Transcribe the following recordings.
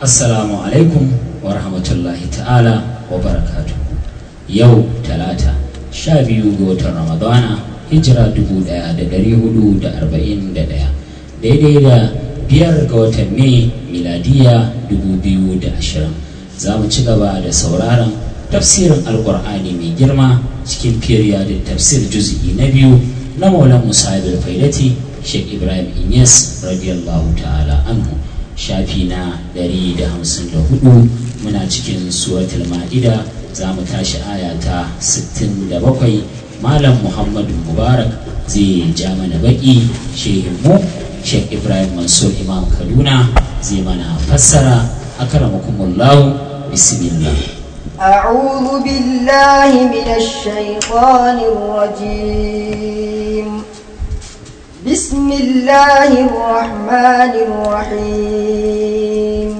assalamu alaikum wa rahmatullahi ta'ala wa barakatu yau talata sha biyu ga watan ramadana hijira dubu daya da dari hudu da arba'in da daya daidai da biyar ga watan mai miladiya dubu biyu da ashirin za mu ci gaba da sauraron tafsirin alkur'ani mai girma cikin firiya da tafsir juz'i na biyu na maulan musa faidati sheikh ibrahim inyas radiyallahu ta'ala anhu shafi na 154 muna cikin suratul ma'ida za mu tashi aya ta 67 malam muhammadu mubarak zai ja mana baki shehinmu sheikh ibrahim mansur imam kaduna zai mana fassara akramakumullahu bismillah أعوذ بالله من الشيطان الرجيم بسم الله الرحمن الرحيم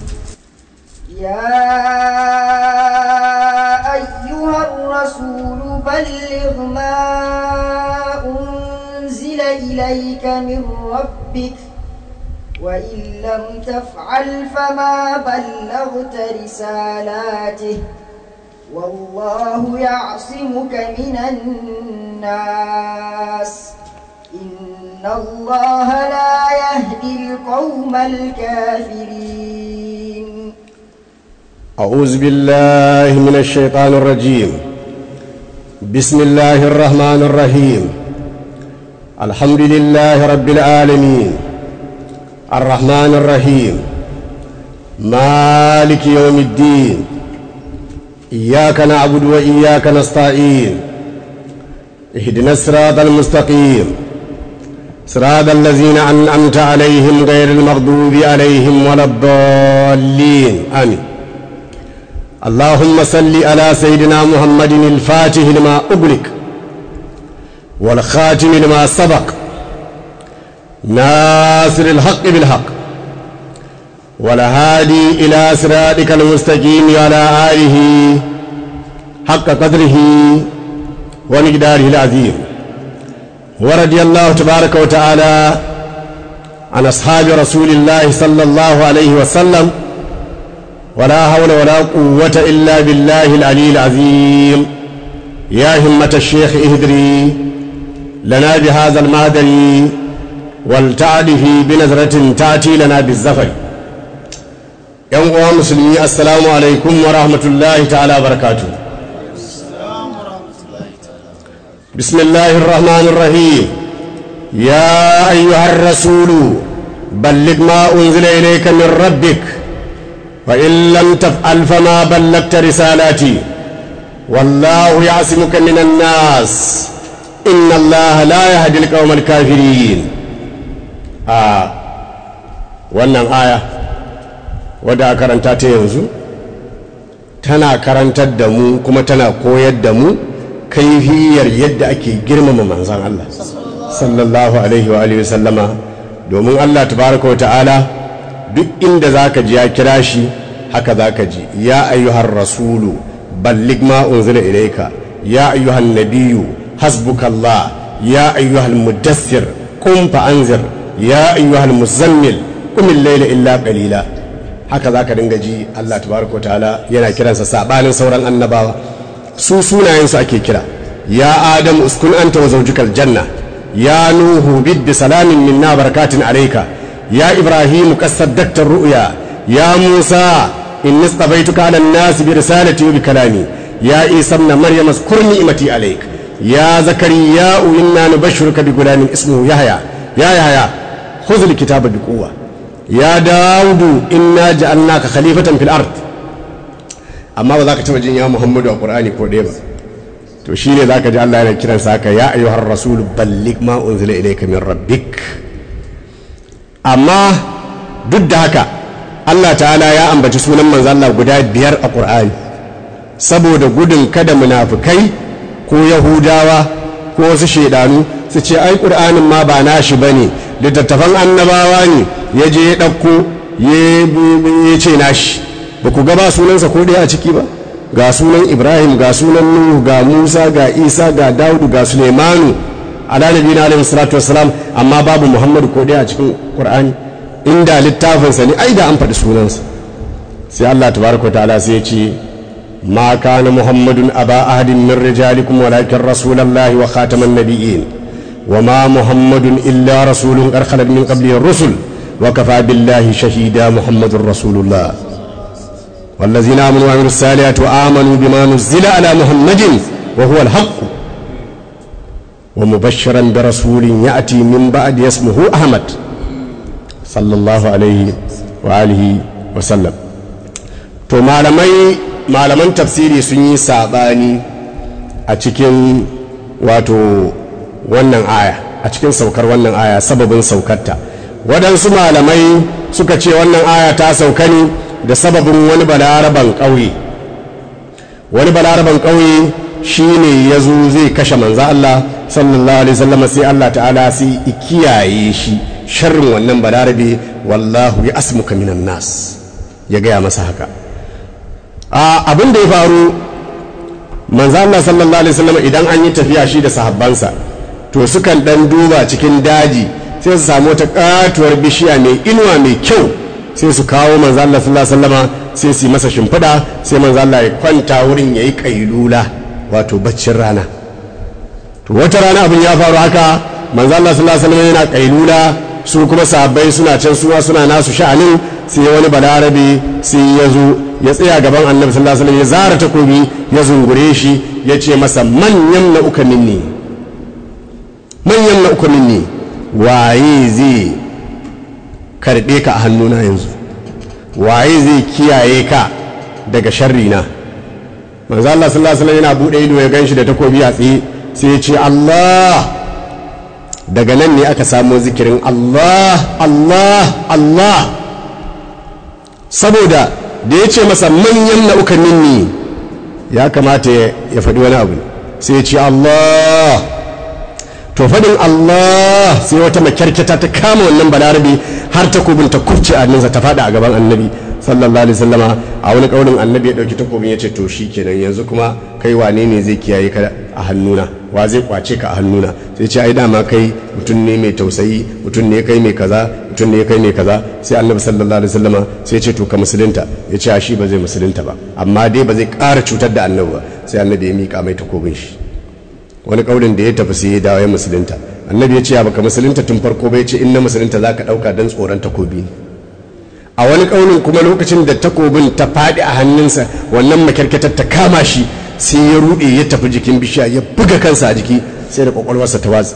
يا أيها الرسول بلغ ما أنزل إليك من ربك وإن لم تفعل فما بلغت رسالاته والله يعصمك من الناس إن الله لا يهدي القوم الكافرين أعوذ بالله من الشيطان الرجيم بسم الله الرحمن الرحيم الحمد لله رب العالمين الرحمن الرحيم مالك يوم الدين إياك نعبد وإياك نستعين اهدنا الصراط المستقيم صراط الذين أنعمت عليهم غير المغضوب عليهم ولا الضالين آمين اللهم صل على سيدنا محمد الفاتح لما أغلق والخاتم لما سبق ناصر الحق بالحق والهادي إلى صراطك المستقيم على آله حق قدره ومقداره العظيم ورضي الله تبارك وتعالى عن أصحاب رسول الله صلى الله عليه وسلم ولا حول ولا قوة إلا بالله العلي العظيم يا همة الشيخ اهدري لنا بهذا المادري والتعده بنظرة تأتي لنا بالزفر yan uwa musulmi assalamu alaikum wa rahmatullahi ta'ala barakatu bismillahir rahmanir rahim ya ayyuhar rasulu balligh ma unzila ilayka min rabbik wa in lam taf'al fama ballagta risalati wallahu ya'simuka minan nas inna allaha la yahdi al kafirin a wannan aya wadda a karanta ta yanzu tana karantar da mu kuma tana koyar da mu kaifiyar yadda ake girmama manzan Allah sallallahu alaihi wa alihi sallama domin Allah tabaraka wa ta'ala duk inda zaka ji ya kira shi haka zaka ji ya ayyuhar rasulu ballig ma unzila ilayka ya ayyuhan nabiyyu hasbukallah ya ayyuhal mudassir qum fa anzir ya ayyuhal muzammil qum al-layla illa qalila haka za ka dinga ji Allah tabaraka ta'ala yana kiransa sabanin sauran annabawa su sunayensu ake kira ya adam uskun anta wa zawjukal janna ya nuhu bid salamin minna barakatin alayka ya ibrahim qasaddaqta ru'ya ya musa inni istabaituka ala an-nas bi risalati wa bi kalami ya isa ibn maryam azkur ni'mati alayk ya zakariya inna nubashshiruka bi gulamin ismuhu yahya ya yahya khudh al-kitaba bi quwwa ya dawudu inna ja'alnaka khalifatan fil ard amma ba za ka taba jin ya muhammadu a qur'ani ko ɗaya ba to shine zaka ji Allah yana kiran sa ya ayyuhar rasul balligh ma unzila ilayka min rabbik amma duk da haka Allah ta'ala ya ambaci sunan manzo Allah guda biyar a qur'ani saboda gudun kada munafukai ko yahudawa ko wasu shedanu su ce ai qur'anin ma ba nashi bane littattafan annabawa ne ya je ya ɗauko ya ce nashi ba ku gaba sunansa ko ɗaya a ciki ba ga sunan ibrahim ga sunan nuhu ga musa ga isa ga daudu ga sulemanu ala nabi na alaihi salatu wassalam amma babu muhammadu ko ɗaya a cikin qur'ani inda littafinsa ne ai da an faɗi sunansa sai Allah tabaraka ta'ala sai ya ce ma kana muhammadun aba ahadin min rijalikum walakin rasulullahi wa khataman nabiyyin wa ma muhammadun illa rasulun qad khalat min qablihi rusul wa kafa billahi shahida muhammadur rasulullah والذين آمنوا وعملوا الصالحات وآمنوا بما نزل على محمد وهو الحق ومبشرا برسول يأتي من بعد اسمه أحمد صلى الله عليه وآله وسلم to malamai malaman tafsiri sun yi saɓani a cikin wato wannan aya a cikin saukar wannan aya sababin saukarta waɗansu malamai suka ce wannan aya ta sauka ne da sababin wani balaraban ƙauye wani balaraban ƙauye shi ne ya zo zai kashe manza Allah sallallahu alaihi wasallam sai Allah ta'ala sai kiyaye shi sharrin wannan balarabe wallahu ya asmuka minan nas ya gaya masa haka abin da ya faru manzo Allah sallallahu alaihi wasallam idan an yi tafiya shi da sahabbansa to sukan dan duba cikin daji sai su samu wata katuwar bishiya mai inuwa mai kyau sai su kawo manzo Allah sallallahu alaihi wasallama sai su yi masa shimfiɗa sai manzo Allah ya kwanta wurin yayi kailula wato baccin rana to wata rana abin ya faru haka manzo Allah sallallahu alaihi wasallam yana kailula su kuma sahabbai suna can suwa suna nasu sha'anin sai wani balarabe sai ya zo ya tsaya gaban annabi sallallahu alaihi wasallam ya zara takobi ya zungure shi ya ce masa manyan na uka minni manyan na uka minni waye zai karbe ka a hannuna yanzu waye zai kiyaye ka daga sharri na manzo Allah sallallahu alaihi wasallam yana bude ido ya ganshi da takobi a tsaye sai ya ce Allah daga nan ne aka samo zikirin Allah Allah Allah saboda da ya ce masa manyan na'ukan minni ya kamata ya faɗi wani abu sai ya ce Allah to faɗin Allah sai wata makyarkyata ta kama wannan balarabe har takobin ta kurce a ta faɗa a gaban annabi sallallahu alaihi wasallama a wani kaunin annabi ya ɗauki takobin ya ce to shi kenan yanzu kuma kai wane ne zai kiyaye ka a hannuna wa zai kwace ka a hannuna sai ce ai dama kai mutum ne mai tausayi mutum ne kai mai kaza mutum ne kai mai kaza sai annabi sallallahu alaihi wasallama sai ce to ka musulunta ya ce shi ba zai musulunta ba amma dai ba zai ƙara cutar da annabi ba sai annabi ya miƙa mai takobin shi wani kaulin da ya tafi sai ya dawo ya musulunta annabi ya ce ya baka musulunta tun farko bai ce in na musulunta za ka ɗauka don tsoron takobi ne a wani kaulin kuma lokacin da takobin ta faɗi a hannunsa wannan makyarkatar ta kama shi sai ya ruɗe ya tafi jikin bishiya ya buga kansa a jiki sai da kwakwalwarsa ta watsa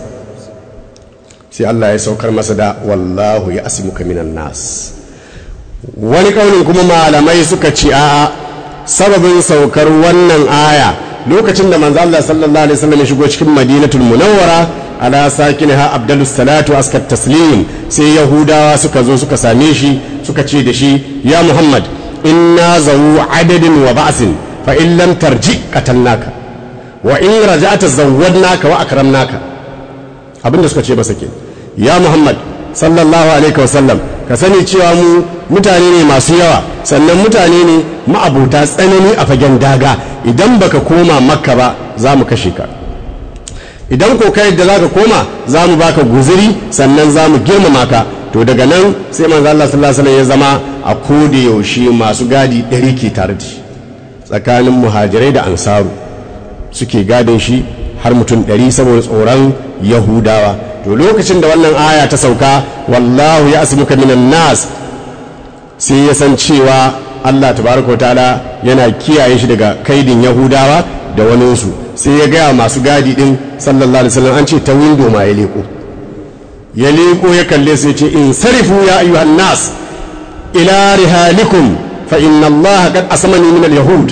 sai Allah ya saukar masa da wallahu ya asimuka minan nas wani kaulin kuma malamai suka ce a sababin saukar wannan aya lokacin da manzo Allah sallallahu alaihi wasallam ya shigo cikin Madinatul Munawwara ala sakinha Abdulus Salatu askat taslim sai Yahudawa suka zo suka same shi suka ce da shi ya Muhammad inna zawu adadin wa ba'sin fa in lam tarji qatalnaka wa in raja'ta zawwadnaka wa akramnaka abinda suka ce masa ke ya Muhammad sallallahu alaihi wasallam ka sani cewa mu mutane ne masu yawa sannan mutane ne ma'abuta tsanani a fagen daga idan baka koma makka ba za mu kashe ka idan ko kai da zaka koma za mu baka guziri sannan za mu girmama ka to daga nan sai manzo Allah sallallahu alaihi wasallam ya zama a koda yaushe masu gadi ɗari ke tare da shi tsakanin muhajirai da ansaru suke gadin shi har mutum ɗari saboda tsoron yahudawa to lokacin da wannan aya ta sauka wallahu ya asmuka minan nas sai ya san cewa Allah tabaraka wa ta'ala yana kiyaye shi daga kaidin yahudawa da waninsu sai ya gaya masu gadi din sallallahu alaihi wasallam an ce ta windo ma ya leko ya leko ya kalle su ya ce in sarifu ya ayyuhan nas ila rihalikum fa inna Allah qad asamani min al-yahud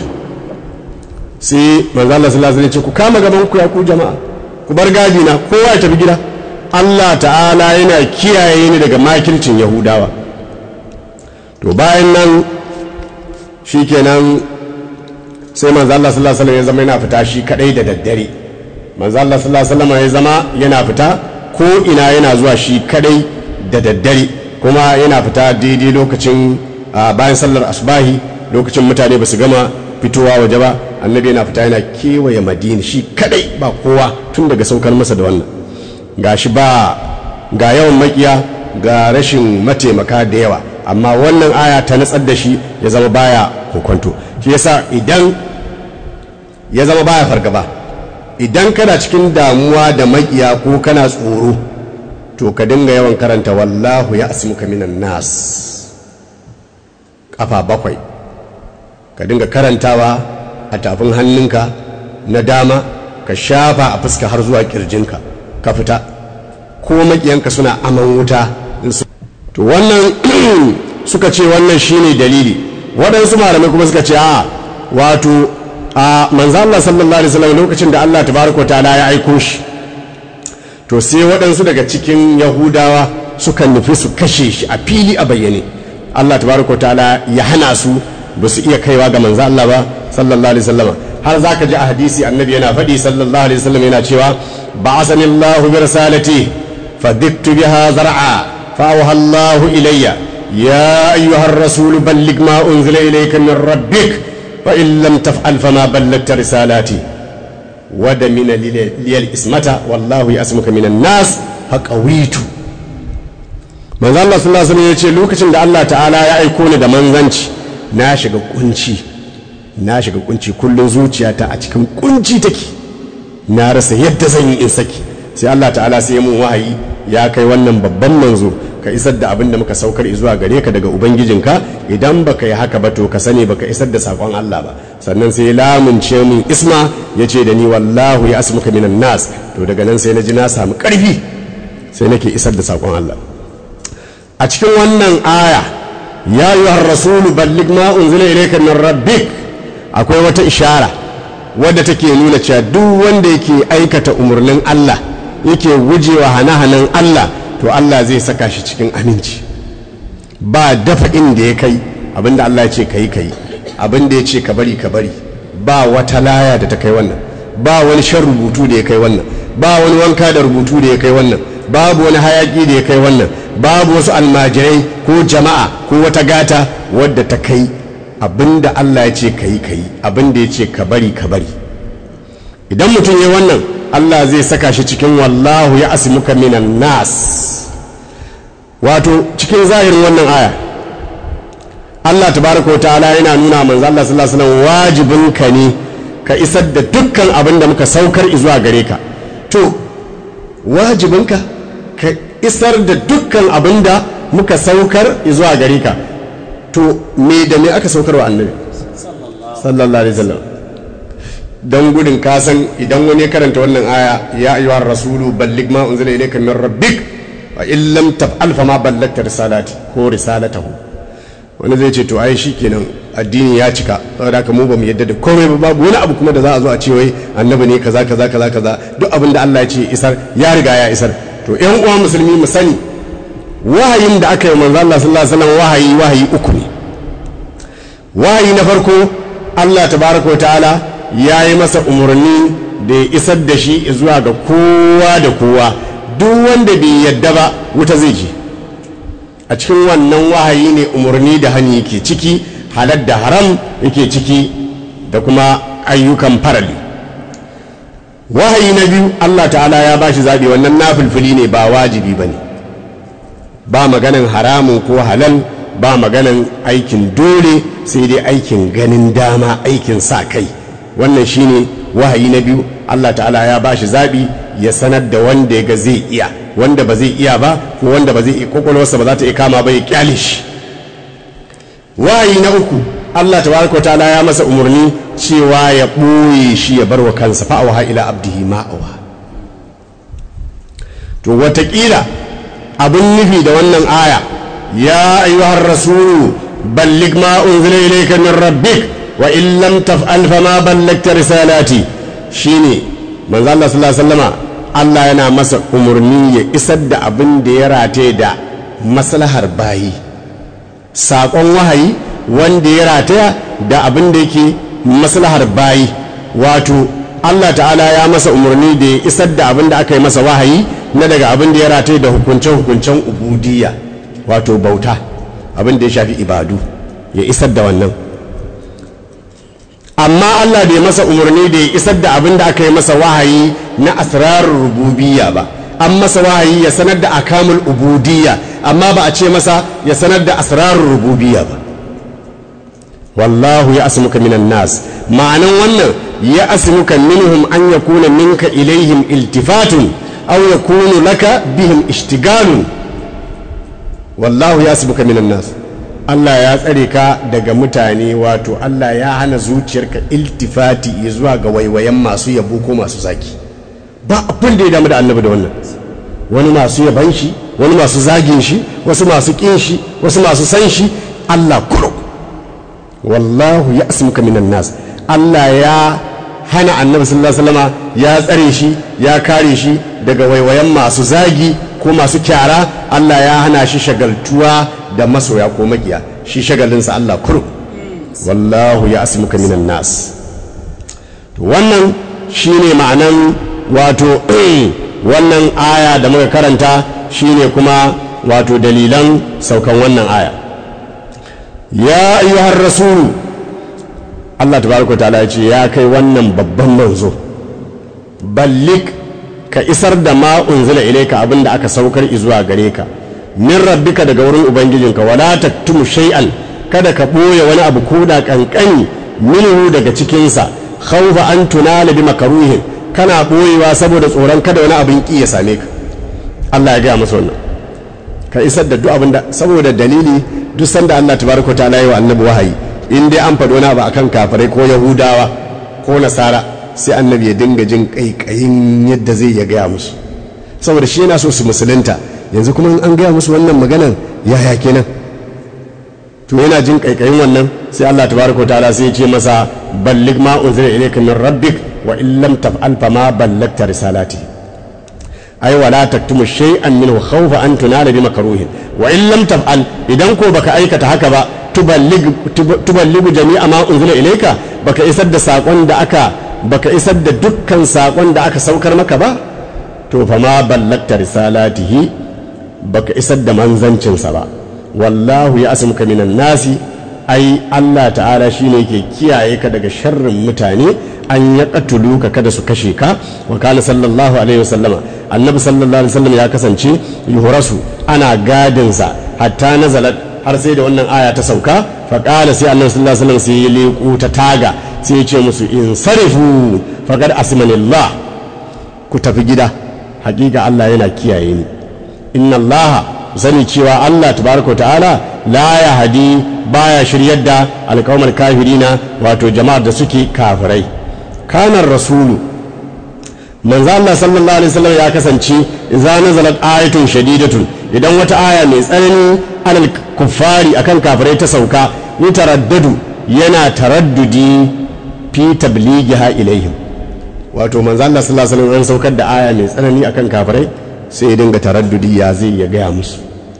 sai manzo Allah sallallahu alaihi wasallam ya ce ku kama gaban ku ya ku jama'a ku bar gadi na kowa ya tafi gida Allah ta'ala yana kiyaye ni daga makircin yahudawa to bayan nan shikenan sai manzo Allah sallallahu alaihi wasallam ya zama yana fita shi kadai da daddare manzo Allah sallallahu alaihi wasallam ya zama yana fita ko ina yana zuwa shi kadai da daddare kuma yana fita daidai lokacin bayan sallar asbahi lokacin mutane ba su gama fitowa waje ba annabi yana fita yana kewaye madina shi kadai ba kowa tun daga saukar masa da wannan ga shi ba ga yawan makiya ga rashin mataimaka da yawa amma wannan aya ta natsar da shi ya zama baya kokonto shi yasa idan ya zama baya fargaba idan kana cikin damuwa da makiya ko kana tsoro to ka dinga yawan karanta wallahu ya asmuka minan nas kafa bakwai ka dinga karantawa a tafin hannunka na dama ka shafa a fuska har zuwa kirjinka ka fita ko makiyanka suna aman wuta to wannan suka ce wannan shine dalili waɗansu malamai kuma suka ce a wato a manzo Allah sallallahu alaihi wasallam lokacin da Allah tabaraka ta'ala ya aiko shi to sai waɗansu daga cikin yahudawa suka nufi su kashe shi a fili a bayyane Allah tabaraka ta'ala ya hana su ba su iya kaiwa ga manzo Allah ba sallallahu alaihi wasallam har zaka ji a hadisi annabi yana faɗi sallallahu alaihi wasallam yana cewa ba'athani Allahu bi risalati fadiktu biha zar'a فأوحى الله إلي يا أيها الرسول بلغ ما أنزل إليك من ربك فإن لم تفعل فما بلغت رسالاتي ودمن لي الإسمة والله يأسمك من الناس فقويت manzo Allah sallallahu alaihi wasallam yace lokacin da Allah ta'ala ya aiko ni da manzanci na shiga kunci na shiga kunci kullun zuciyata a cikin kunci take na rasa yadda zan yi in saki sai Allah ta'ala sai mun wahayi ya kai wannan babban manzo ka isar da abin da muka saukar zuwa gare ka daga ubangijinka idan baka yi haka ba to ka sani baka isar da sakon Allah ba sannan sai lamunce min isma ya ce da ni wallahu ya asmuka minan nas to daga nan sai na ji na samu karfi sai nake isar da sakon Allah a cikin wannan aya ya yi rasulu ballig ma unzila ilayka min rabbik akwai wata ishara wadda take nuna cewa duk wanda yake aikata umarnin Allah yake gujewa hane-hanen Allah to Allah zai saka shi cikin aminci ba dafa inda ya kai abinda Allah ya ce ka yi ka yi abinda ya ce ka bari ka bari ba wata laya da ta kai wannan ba wani shan rubutu da ya kai wannan ba wani wanka da rubutu da ya kai wannan babu wani hayaki da ya kai wannan babu wasu almajirai ko jama'a ko wata gata wadda ta kai abinda Allah ya ce ka yi ka yi abinda ya ce ka bari ka bari idan mutum ya wannan Allah zai saka shi cikin wallahu ya asimuka minan nas wato cikin zahirin wannan aya Allah tabaraka wa ta'ala yana nuna manzo Allah sallallahu alaihi wasallam wajibin ka ne ka isar da dukkan abin da muka saukar zuwa gare ka to wajibin ka ka isar da dukkan abin da muka saukar zuwa gare ka to me da me aka saukar wa annabi sallallahu alaihi wasallam don gudun kasan idan wani ya karanta wannan aya ya ayyuhar rasulu ballig ma unzila ilayka min rabbik wa in lam taf'al fa ma ballagta risalati ko risalatahu wani zai ce to ai shikenan addini ya cika saboda haka mu ba mu yadda da komai ba babu wani abu kuma da za a zo a ce wai annabi ne kaza kaza kaza kaza duk abin da Allah ya ce isar ya riga ya isar to ƴan uwa musulmi mu sani wahayin da aka yi manzo Allah sallallahu alaihi wasallam wahayi wahayi uku ne wahayi na farko Allah tabaraka wa ta'ala ya yi masa umarni da ya isar da shi zuwa ga kowa da kowa duk wanda bai yadda ba wuta zai je a cikin wannan wahayi ne umarni da hani yake ciki halar da haram yake ciki da kuma ayyukan farali wahayi na biyu allah ta'ala ya ba shi zaɓi wannan nafilfili ne ba wajibi ba ne ba maganan haramun ko halal ba maganan aikin dole sai dai aikin ganin dama aikin sa kai wannan shine wahayi na biyu Allah ta'ala ya ba shi zaɓi ya sanar da wanda ya ga zai iya wanda ba zai iya ba ko wanda ba zai iya kwakwalwarsa ba za ta iya kama ba ya kyale shi wahayi na uku Allah tabaraka ta'ala ya masa umarni cewa ya ɓoye shi ya bar wa kansa fa'awa ila abdihi ma'awa to watakila abin nufi da wannan aya ya ayyuhar rasulu ballig ma unzila ilayka min rabbik wa in lam taf'al fama ballagta risalati shine manzo Allah sallallahu alaihi wasallama Allah yana masa umurni ya isar da abin da ya rataye da maslahar bayi saƙon wahayi wanda ya rataya da abin da yake maslahar bayi wato Allah ta'ala ya masa umarni da ya isar da abin da aka yi masa wahayi na daga abin da ya rataye da hukunce-hukuncen ubudiyya wato bauta abin da ya shafi ibadu ya isar da wannan amma Allah bai masa umarni da ya isar da abin da aka yi masa wahayi na asrarar rububiyya ba an masa wahayi ya sanar da akamul ubudiyya amma ba a ce masa ya sanar da asrarul rububiyya ba wallahu ya asmuka minan nas ma'anan wannan ya asmuka minhum an yakuna minka ilaihim iltifatun aw yakunu laka bihim ishtigalun wallahu ya asmuka minan nas Allah ya tsare ka daga mutane wato Allah ya hana zuciyarka iltifati zuwa ga waiwayen masu yabo ko masu zaki ba abin da ya damu da annabi da wannan wani masu yaban shi wani masu zagin shi wasu masu kin shi wasu masu san shi Allah kuro wallahu ya asmuka minan nas Allah ya hana annabi sallallahu alaihi wasallama ya tsare shi ya kare shi daga waiwayen masu zagi ko masu kyara Allah ya hana shi shagaltuwa da masoya ko makiya shi shagalinsa Allah kuro wallahu ya asmuka minan nas wannan shine ma'anan wato wannan aya da muka karanta shine kuma wato dalilan saukan wannan aya ya ayyuhar rasulu Allah tabaraka ta'ala ya ce ya kai wannan babban manzo ballik ka isar da ma unzila ilayka abinda aka saukar zuwa gare ka min rabbika daga wurin ubangijinka wala taktumu shay'an kada ka boye wani abu koda kankani minhu daga cikinsa khawfa an tunala bi makaruhin kana boyewa saboda tsoron kada wani abin ki ya same ka Allah ya gaya masa wannan ka isar da duk abin da saboda dalili duk sanda Allah tabaraka ta'ala yi wa annabi wahayi in dai an faɗo na ba akan kafirai ko yahudawa ko nasara sai annabi ya dinga jin kaikayin yadda zai ya gaya musu saboda shi yana so su musulunta yanzu kuma an gaya musu wannan maganan yaya kenan to yana jin kaikayin wannan sai Allah tabaraka ta'ala sai ya ce masa ballig ma unzila ilayka min rabbik wa in lam taf'al fa ma ballagta risalati ai wala taktumu shay'an minhu khawfa an tunala bi makruhin wa in lam taf'al idan ko baka aikata haka ba tuballig tuballigu jami'a ma unzila ilayka baka isar da sakon da aka baka isar da dukkan sakon da aka saukar maka ba to fa ma ballagta risalatihi baka isar da manzancinsa ba wallahu ya asmuka minan nasi ai Allah ta'ala shine ke kiyaye ka daga sharrin mutane an ya katulu ka kada su kashe ka wa kana sallallahu alaihi wasallama annabi sallallahu alaihi wasallam ya kasance yuhrasu ana gadin sa hatta nazalat har sai da wannan aya ta sauka fa qala sai annabi sallallahu alaihi wasallam sai ya leku ta taga sai ya ce musu in sarifu faqad asmanillah ku tafi gida hakika Allah yana kiyaye ni inna Allah sani cewa Allah tabaraka ta'ala la ya hadi baya shiryar da alƙawmar kafirina wato jama'ar da suke kafirai kanar rasulu manzo Allah sallallahu alaihi wasallam ya kasance idza nazalat ayatun shadidatun idan wata aya mai tsanani alal kuffari akan kafirai ta sauka ni taraddadu yana taraddudi fi tablighiha ilaihim wato manzo Allah sallallahu alaihi wasallam saukar da aya mai tsanani akan kafirai sai ya dinga taraddudi ya zai ya gaya musu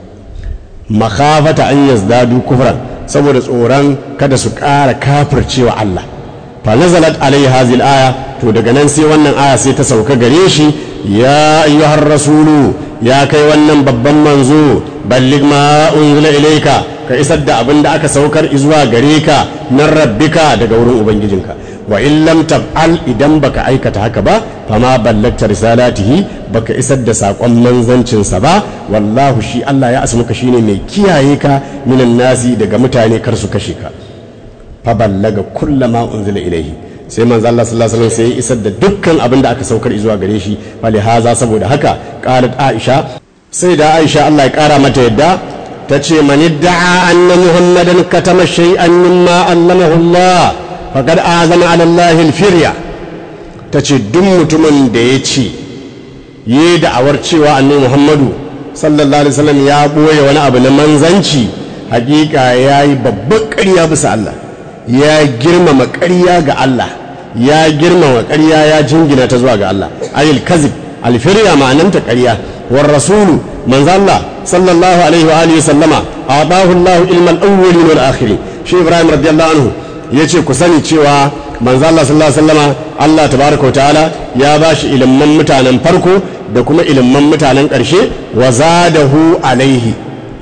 makhafata an yazdadu kufran saboda tsoron kada su ƙara kafircewa Allah fa nazalat alaihi hadhihi aya to daga nan sai wannan aya sai ta sauka gare shi ya ayyuhar rasulu ya kai wannan babban manzo ballig ma unzila ilayka ka isar da abin da aka saukar zuwa gare ka nan rabbika daga wurin ubangijinka wa in lam taf'al idan baka aikata haka ba fama ballagta risalatihi baka isar da sakon manzancinsa ba wallahu shi Allah ya asmuka shine mai kiyaye ka minan nasi daga mutane kar su kashe ka fa ballaga kullama unzila ilaihi sai manzo Allah sallallahu alaihi wasallam sai ya isar da dukkan abin da aka saukar zuwa gare shi fali haza saboda haka qalat aisha sai da aisha Allah ya kara mata yadda ta ce man idda'a anna muhammadan katama shay'an mimma allamahu Allah faqad azama ala Allah al-firya tace duk mutumin da ya ce yi da'awar cewa annabi muhammadu sallallahu alaihi wasallam ya boye wani abu na manzanci hakika yayi babban ƙarya bisa Allah ya girmama ƙarya ga Allah ya girmama ƙarya ya jingina ta zuwa ga Allah ayil kazib alfirya ma'ananta ƙarya war rasulu manzo Allah sallallahu alaihi wa alihi sallama atahu Allah ilmal awwalin wal akhirin shi Ibrahim radiyallahu anhu yace ku sani cewa manzo Allah sallallahu alaihi wasallama Allah tabaraka ta'ala ya bashi ilimin mutanen farko da kuma ilimin mutanen ƙarshe wa zadahu alaihi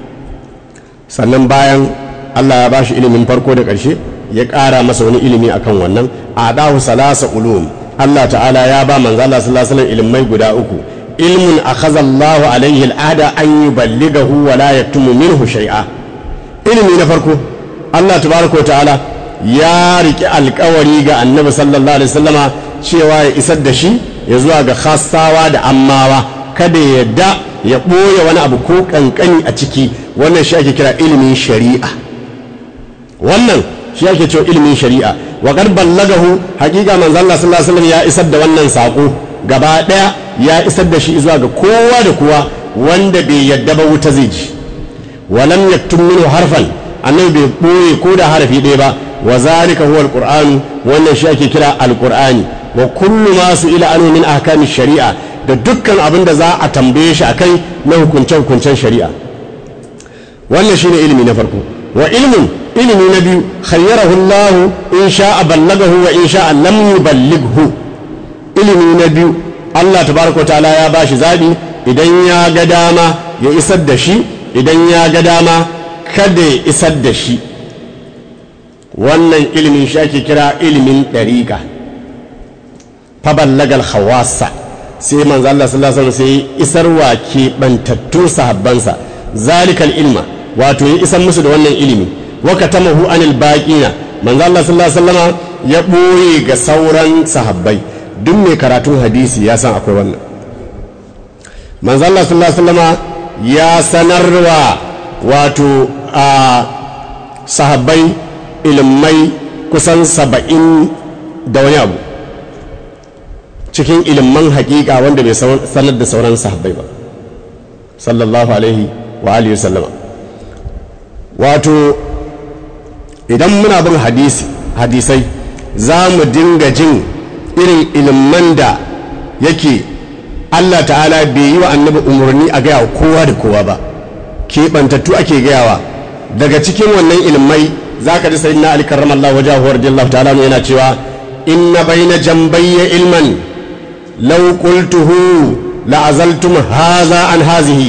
sannan bayan Allah ya bashi ilimin farko da ƙarshe ya ƙara masa wani ilimi akan wannan a dahu salasa ulum Allah ta'ala ya ba manzo Allah sallallahu alaihi wasallam ilimai guda uku ilmun akhadha Allahu alaihi al'ada an yuballighahu wa la yaktumu minhu shay'a ilimi na farko Allah tabaraka wa ta'ala ya riki alkawari ga annabi sallallahu alaihi wasallama cewa ya isar da shi ya zuwa ga khassawa da ammawa kada ya yadda ya ɓoye wani abu ko ƙanƙani a ciki wannan shi ake kira ilimin shari'a wannan shi ake cewa ilimin shari'a wa qad ballagahu haqiqa manzo Allah sallallahu alaihi wasallam ya isar da wannan sako gaba daya ya isar da shi zuwa ga kowa da kowa wanda bai yadda ba wuta zai ji wa lam yaktum minhu harfan annabi bai ɓoye ko da harafi ɗaya ba wa zalika huwa alquran wannan shi ake kira alqur'ani wa kullu ma su ila anu min ahkami shari'a da dukkan abin da za a tambaye shi akai na hukunce hukuncen shari'a wannan shine ilimi na farko wa ilmin ilimi na biyu khayyarahu Allah in sha'a ballagahu wa in sha'a lam yuballighu ilimi na biyu Allah tabaraka wa ta'ala ya bashi zabi idan ya ga dama ya isar da shi idan ya ga dama kada ya isar da shi wannan ilimin shi ake kira ilimin ɗariƙa faballagal hawasa sai manzo Allah sallallahu alaihi wasallam sai isarwa ke bantattun sahabbansa zalikal ilma wato ya isar musu da wannan ilimi wa katamahu anil baqina manzo Allah sallallahu alaihi wasallam ya boye ga sauran sahabbai duk mai karatun hadisi ya san akwai wannan manzo Allah sallallahu alaihi wasallam ya sanarwa wato a sahabbai ilimai kusan saba'in da wani abu cikin ilimin hakika wanda bai sanar da sauran sahabbai ba sallallahu alaihi wa alihi sallama wato idan muna bin hadisi hadisai za mu dinga jin irin ilimin da yake Allah ta'ala bai yi wa annabi umarni a gaya kowa da kowa ba keɓantattu ake gayawa daga cikin wannan ilimai za ka ji sai na ali karramallahu wajahu radiyallahu ta'ala yana cewa inna bayna jambayya ilman law qultuhu la azaltum haza an hazihi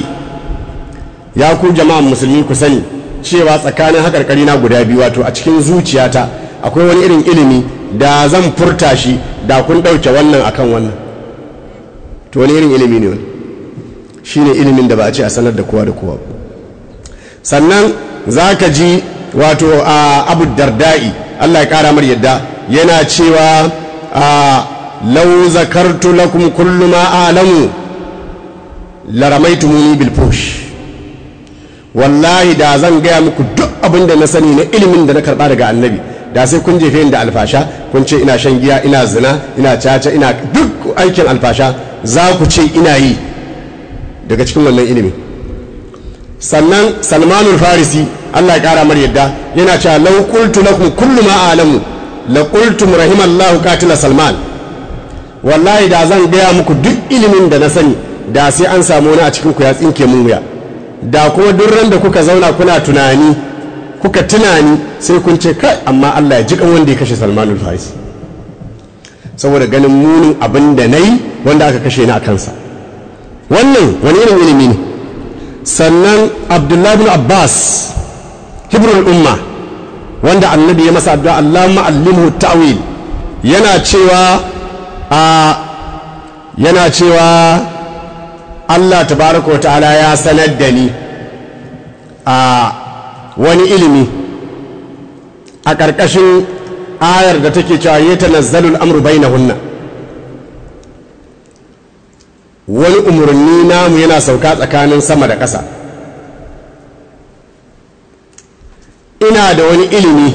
ya ku jama'an musulmi ku sani cewa tsakanin hakarkari na guda biyu wato a cikin zuciyata akwai wani irin ilimi da zan furta shi da kun ɗauke wannan akan wannan to wani irin ilimi ne wani shine ilimin da ba a ce a sanar da kowa da kowa sannan za ka ji wato a abu dardai allah ya kara mar yadda yana cewa a lau zakartu lakum kullu ma alamu laramaitumuni bil fush wallahi da zan gaya muku duk abin da na sani na ilimin da na karba daga annabi da sai kun jefe da alfasha kun ce ina shan giya ina zina ina caca ina duk aikin alfasha za ku ce ina yi daga cikin wannan ilimin sannan salmanul farisi allah ya kara mar yadda yana cewa lau qultu lakum kullu ma alamu la qultum rahimallahu qatila salman wallahi da zan gaya muku duk ilimin da na sani da sai an samu wani a cikin ku ya tsinke mun wuya da kuma duk ran da kuka zauna kuna tunani kuka tunani sai kun ce kai amma Allah ya ji kan wanda ya kashe salmanul farisi saboda ganin munin abin da nayi wanda aka kashe ni a kansa wannan wani irin ilimi ne sannan abdullahi bin abbas hibrul umma wanda annabi ya masa addu'a Allah ma'allimhu ta'wil yana cewa a yana cewa Allah tabaraka wa ta'ala ya sanar da ni a wani ilimi a ƙarƙashin ayar da take cewa ya tanazzalul amru bainahunna wani umarni namu yana sauka tsakanin sama da ƙasa ina da wani ilimi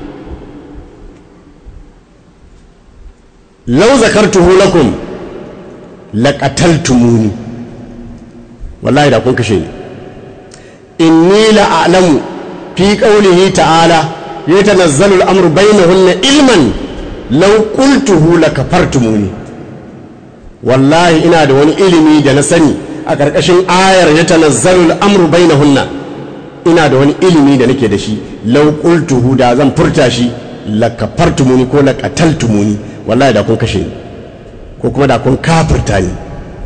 lau zakartuhu lakum laqataltumuni wallahi da kun kashe ni inni la'alamu fi qawlihi ta'ala yatanazzalu al-amru bainahunna ilman law qultuhu lakafartumuni wallahi ina da wani ilimi da na sani a ƙarƙashin ayar ya tanazzalu al'amru bainahunna ina da wani ilimi da nake da shi law qultuhu da zan furta shi la kafartumuni ko la qataltumuni wallahi da kun kashe ni ko kuma da kun kafirta ni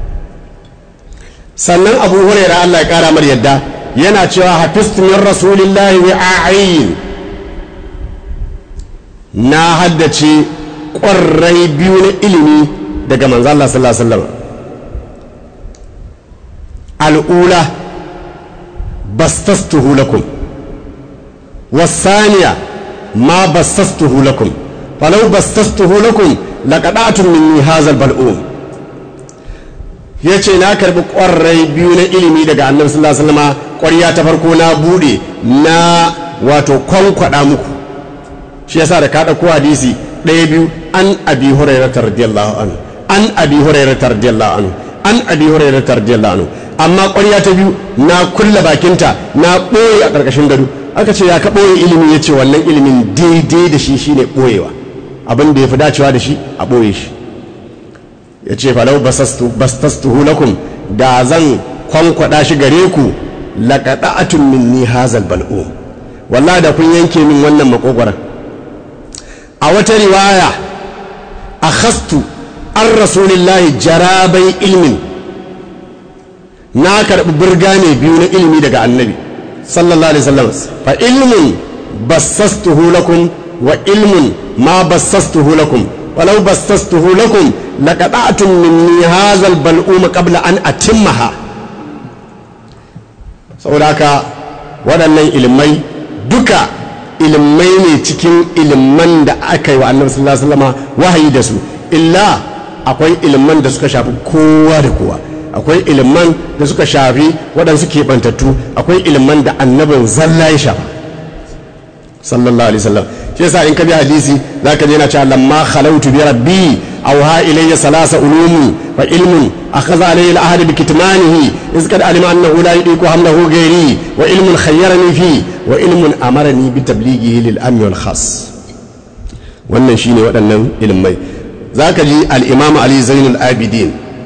sannan abu hurairah Allah ya kara mar yadda yana cewa hafiztu min rasulillahi wi'a'in na haddace ƙwarrai biyu na ilimi daga manzo Allah sallallahu alaihi wasallam al'ula bastastuhu lakum wasaniya ma bastastuhu lakum falau bastastuhu lakum laqada'tum minni hazal bal'um yace na karbi ƙwarai biyu na ilimi daga annabi sallallahu alaihi wasallam ƙwarya ta farko na bude na wato kwankwada muku shi yasa da ka ɗauko hadisi ɗaya biyu an abi hurairah radiyallahu anhu an abi hurairah radiyallahu anhu an abi hurairah radiyallahu anhu amma ƙwarya ta biyu na kulla bakinta na ɓoye a ƙarƙashin gado aka ce ya ka ɓoye ilimi ya ce wannan ilimin daidai da shi shine ɓoyewa abin da ya fi dacewa da shi a ɓoye shi ya ce falau bastastuhu lakum da zan kwankwada shi gare ku laƙaɗa'atun minni hazal bal'um wallah da kun yanke min wannan makogwaran a wata riwaya a khastu an rasulillahi jarabai ilmin na karɓi burga ne biyu na ilimi daga annabi sallallahu alaihi wasallam fa ilmun bassastuhu lakum wa ilmun ma bassastuhu lakum walau bassastuhu lakum laqata'tum minni hadha al-bal'um qabla an atimmaha saboda haka waɗannan ilimai duka ilimai ne cikin iliman da aka yi wa annabi sallallahu alaihi wasallam wahayi da su illa akwai iliman da suka shafi kowa da kowa akwai iliman da suka shafi waɗansu keɓantattu akwai iliman da annabin zalla ya shafa sallallahu alaihi wasallam shi yasa in ka bi hadisi zaka je yana cewa lamma khalautu bi rabbi awha ilayya salasa ulumi fa ilmun akhadha alayhi al-ahd bi kitmanihi iz kad alima annahu la yudiku hamdahu ghairi wa ilmun khayyarani fi wa ilmun amarani bi tablighihi lil ammi wal khas wannan shine waɗannan ilimai zaka ji al-imam ali zainul abidin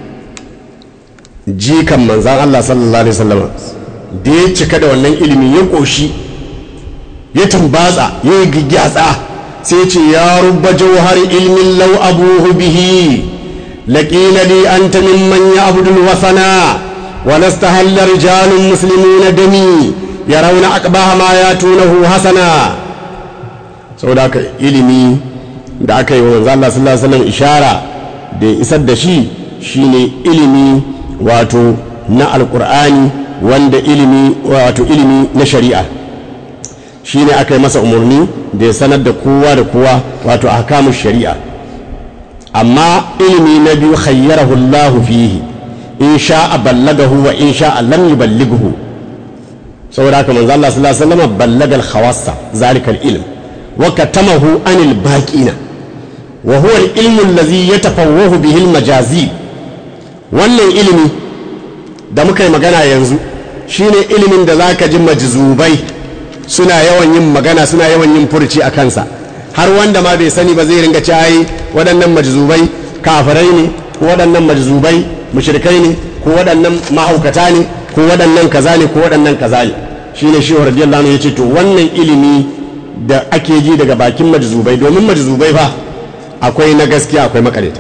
jikan manzan Allah sallallahu alaihi wasallam da ya cika da wannan ilimi ya koshi ya tumbatsa ya yi gigyatsa sai ce ya rubba jauhar ilmin lau abuhu bihi laƙila li anta mimman ya abdul wasana wa nastahalla rijalun muslimuna dami yarawna aqbaha ma yatunahu hasana saboda haka ilimi da aka yi wa manzo Allah sallallahu alaihi wasallam ishara da isar da shi shine ilimi wato na alkur'ani wanda ilimi wato ilimi na shari'a shine aka yi masa umarni da ya sanar da kowa da kowa wato ahkamu shari'a amma ilimi na biyu khayyarahu Allah fihi in sha'a ballagahu wa in sha'a lam yuballighu saboda haka manzo Allah sallallahu alaihi wasallam ballagal khawassa zalika al-ilm wa katamahu anil baqina wa huwa al-ilmu alladhi yatafawwahu bihi al-majazi wannan ilimi da muka yi magana yanzu shine ilimin da zaka ji majzubai suna yawan yin magana suna yawan yin furci a kansa har wanda ma bai sani ba zai ringa ci ai waɗannan majzubai kafirai ne ko waɗannan majzubai mushrikai ne ko waɗannan mahaukata ne ko waɗannan kaza ne ko waɗannan kaza ne shine shi radiyallahu anhu yace to wannan ilimi da ake ji daga bakin majzubai domin majzubai fa akwai na gaskiya akwai makareta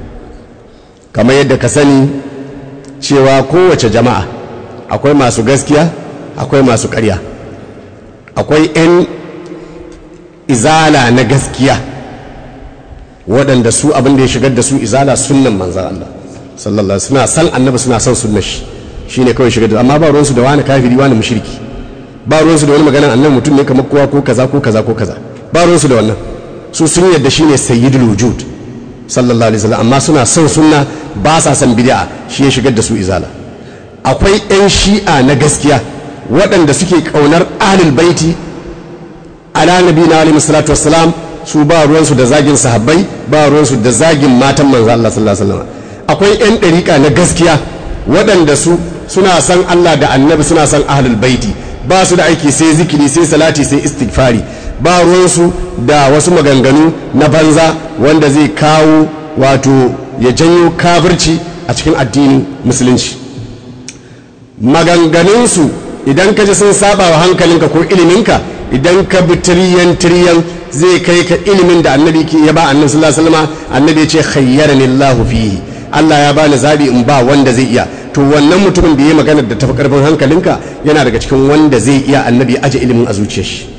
kamar yadda ka sani cewa kowace jama'a akwai masu gaskiya akwai masu ƙarya akwai 'yan izala na gaskiya waɗanda su abin da ya shigar da su izala sunnan manzan Allah sallallahu suna san annabi suna son sunnar shi shine kawai shigar da amma ba ruwansu da wani kafiri wani mushriki ba ruwansu da wani maganan annabi mutum ne kamar kowa ko kaza ko kaza ko kaza ba ruwansu da wannan su sun yadda shine sayyidul wujud sallallahu alaihi wasallam amma suna son sunna ba sa son bid'a shi ya shigar da su izala akwai 'yan shi'a na gaskiya waɗanda suke ƙaunar ahlul baiti ala nabi na alaihi salatu wassalam su ba ruwansu da zagin sahabbai ba ruwansu da zagin matan manzo Allah sallallahu alaihi wasallam akwai 'yan ɗariƙa na gaskiya waɗanda su suna son Allah da annabi suna son ahlul baiti ba su da aiki sai zikiri sai salati sai istighfari ba ruwansu da wasu maganganu na banza wanda zai kawo wato ya janyo kafirci a cikin addinin musulunci maganganunsu idan ka ji sun saba wa hankalinka ko iliminka idan ka bi tiriyan tiriyan zai kai ka ilimin da annabi ya ba annabi sallallahu alaihi wasallam annabi ya ce khayyarani Allahu fihi Allah ya bani zabi in ba wanda zai iya to wannan mutumin da ya magana da tafi karfin hankalinka yana daga cikin wanda zai iya annabi ya aje ilimin a zuciyar shi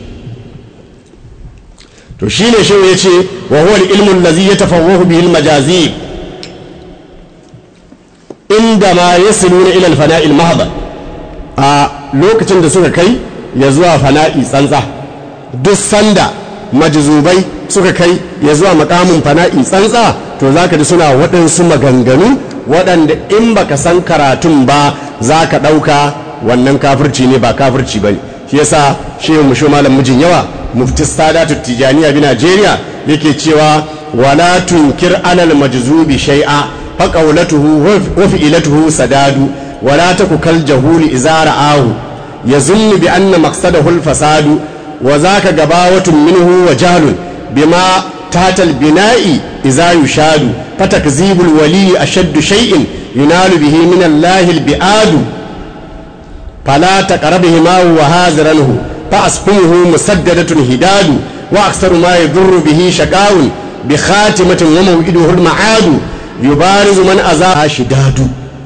to shine shi ya ce wa huwa al-ilmu allazi yatafawwahu bihi al-majazi in inda ma yasiluna ila al-fana'il mahdha a lokacin da suka kai ya zuwa fana'i tsantsa duk sanda majzubai suka kai ya zuwa makamin fana'i tsantsa to zaka ji suna waɗansu maganganu waɗanda in baka san karatun ba za ka ɗauka wannan kafirci ne ba kafirci ba ne shi yasa shehu musho malam mijin yawa mufti sadatu tijaniya bi najeriya yake cewa wala tunkir alal majzubi shay'a fa qawlatuhu wa fi'latuhu sadadu wala taku kal jahuli idza ra'ahu yazunnu bi anna maqsadahu al fasadu wa zaka gabawatun minhu wa jahlun bima تحت البناء إذا يشاد فتكذيب الولي أشد شيء ينال به من الله البعاد فلا تقربهما وهازرنه فأسقمه مسددة هداد وأكثر ما يضر به شقاء بخاتمة وموئده المعاد يبارز من أذى شداد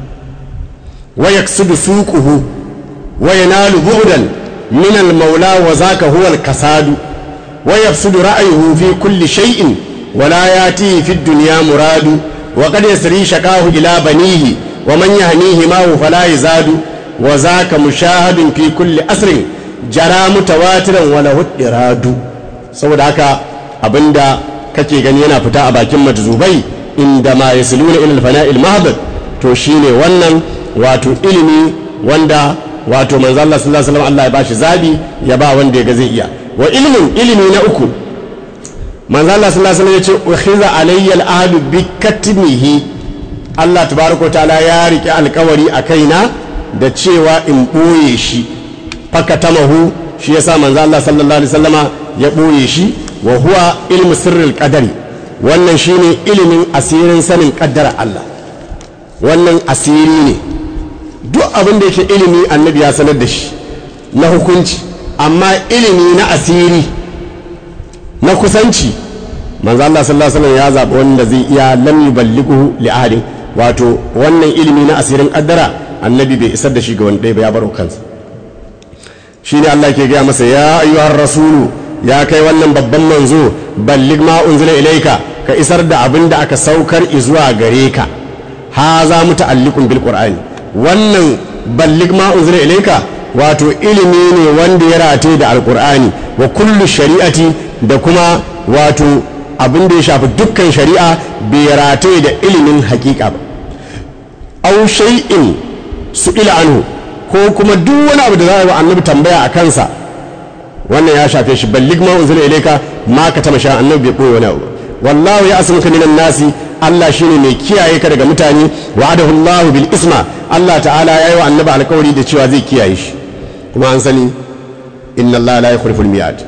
ويكسد سوقه وينال بعدا من المولى وذاك هو الكساد ويفسد رأيه في كل شيء ولا ياتيه في الدنيا مراد وقد يسري شكاه إلى بنيه ومن يهنيه معه فلا يزاد وذاك مشاهد في كل أسر جرى متواترا وله إراد saboda haka abinda kake gani yana fita a bakin majzubai inda ma yasluna ila al-fana'il mahdad to shine wannan wato ilimi wanda wato manzo Allah sallallahu alaihi wasallam Allah ya bashi zabi ya ba wanda ya ga zai iya wa ilmin ilimi na uku manzo Allah sallallahu alaihi wasallam yace ukhiza alayya al-ahdu bi katmihi Allah tabaraka ta'ala ya rike alkawari a kaina da cewa in boye shi fakatamahu shi yasa manzo Allah sallallahu alaihi wasallama ya boye shi wa huwa ilmu sirril qadari wannan shine ilimin asirin sanin kaddara Allah wannan asiri ne duk abin da yake ilimi annabi ya sanar da shi na hukunci amma ilimi na asiri na kusanci manzo Allah sallallahu alaihi wasallam ya zaɓi wanda zai iya lam yuballighu li ahadin wato wannan ilimi na asirin kaddara annabi bai isar da shi ga wanda ba ya baro kansa shine Allah ke gaya masa ya ayyuhar rasulu ya kai wannan babban manzo ballig ma unzila ilaika ka isar da abin da aka saukar zuwa gare ka ha za mu ta'alliqun bil qur'ani wannan ballig ma unzila ilaika wato ilimi ne wanda ya rate da alqur'ani wa kullu shari'ati da kuma wato abin da ya shafi dukkan shari'a bai rate da ilimin hakika ba aw shay'in su'ila anhu ko kuma duk wani abu da za a yi wa annabi tambaya a kansa wannan ya shafe shi ballig ma unzila ilayka ma ka tama sha annabi bai koyi wani abu wallahu ya asmuka minan nasi Allah shine mai kiyaye ka daga mutane wa'adahu Allah bil isma Allah ta'ala yayi wa annabi alƙawari da cewa zai kiyaye shi kuma an sani inna Allah la yukhlifu al-mi'ad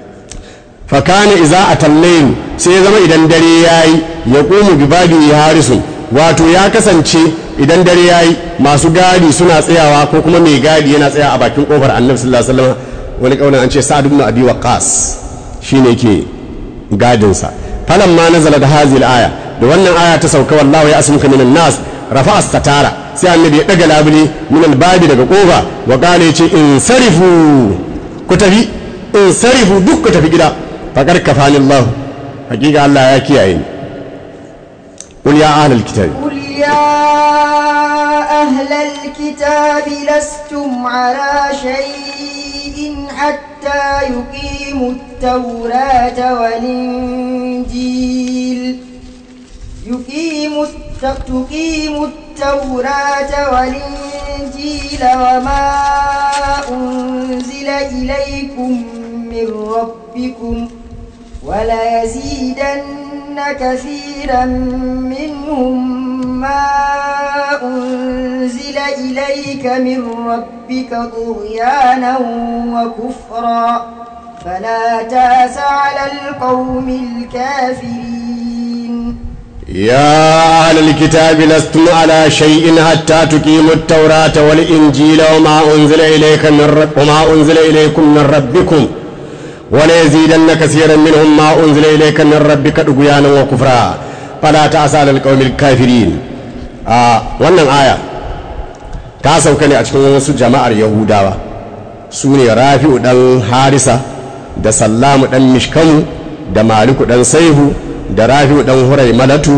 fa kana idza atallayl sai ya zama idan dare yayi ya qumu bi babi harisun wato ya kasance idan dare yayi masu gadi suna tsayawa ko kuma mai gadi yana tsaya a bakin kofar annabi sallallahu alaihi wasallam wani kaunin an ce sa'ad ibn abi waqqas shine ke gadin sa falan ma nazala da hazil aya da wannan aya ta sauka wallahu ya asmuka minan nas rafa astatara sai annabi ya daga labule min albabi daga kofa wa qala yace in sarifu ku tafi in sarifu duk ku tafi gida faqad kafani Allah hakika Allah ya kiyaye ni qul ya ahlal kitab قل يا أهل الكتاب لستم على شيء حتى يقيموا التوراة والإنجيل يقيموا الت- تقيموا التوراة والإنجيل وما أنزل إليكم من ربكم وليزيدن كثيرا منهم ما أنزل إليك من ربك طغيانا وكفرا فلا تاس على القوم الكافرين يا أهل الكتاب لستم على شيء حتى تقيموا التوراة والإنجيل وما أنزل إليك من رب وما أنزل إليكم من ربكم وليزيدن كثيرا منهم ما أنزل إليك من ربك طغيانا وكفرا فلا تأس على القوم الكافرين آه wannan aya ta sauka ne a cikin wasu jama'ar Yahudawa su ne Rafi'u dan Harisa da Sallamu dan Mishkamu da Maliku dan Saihu da rafi'u dan hurai malatu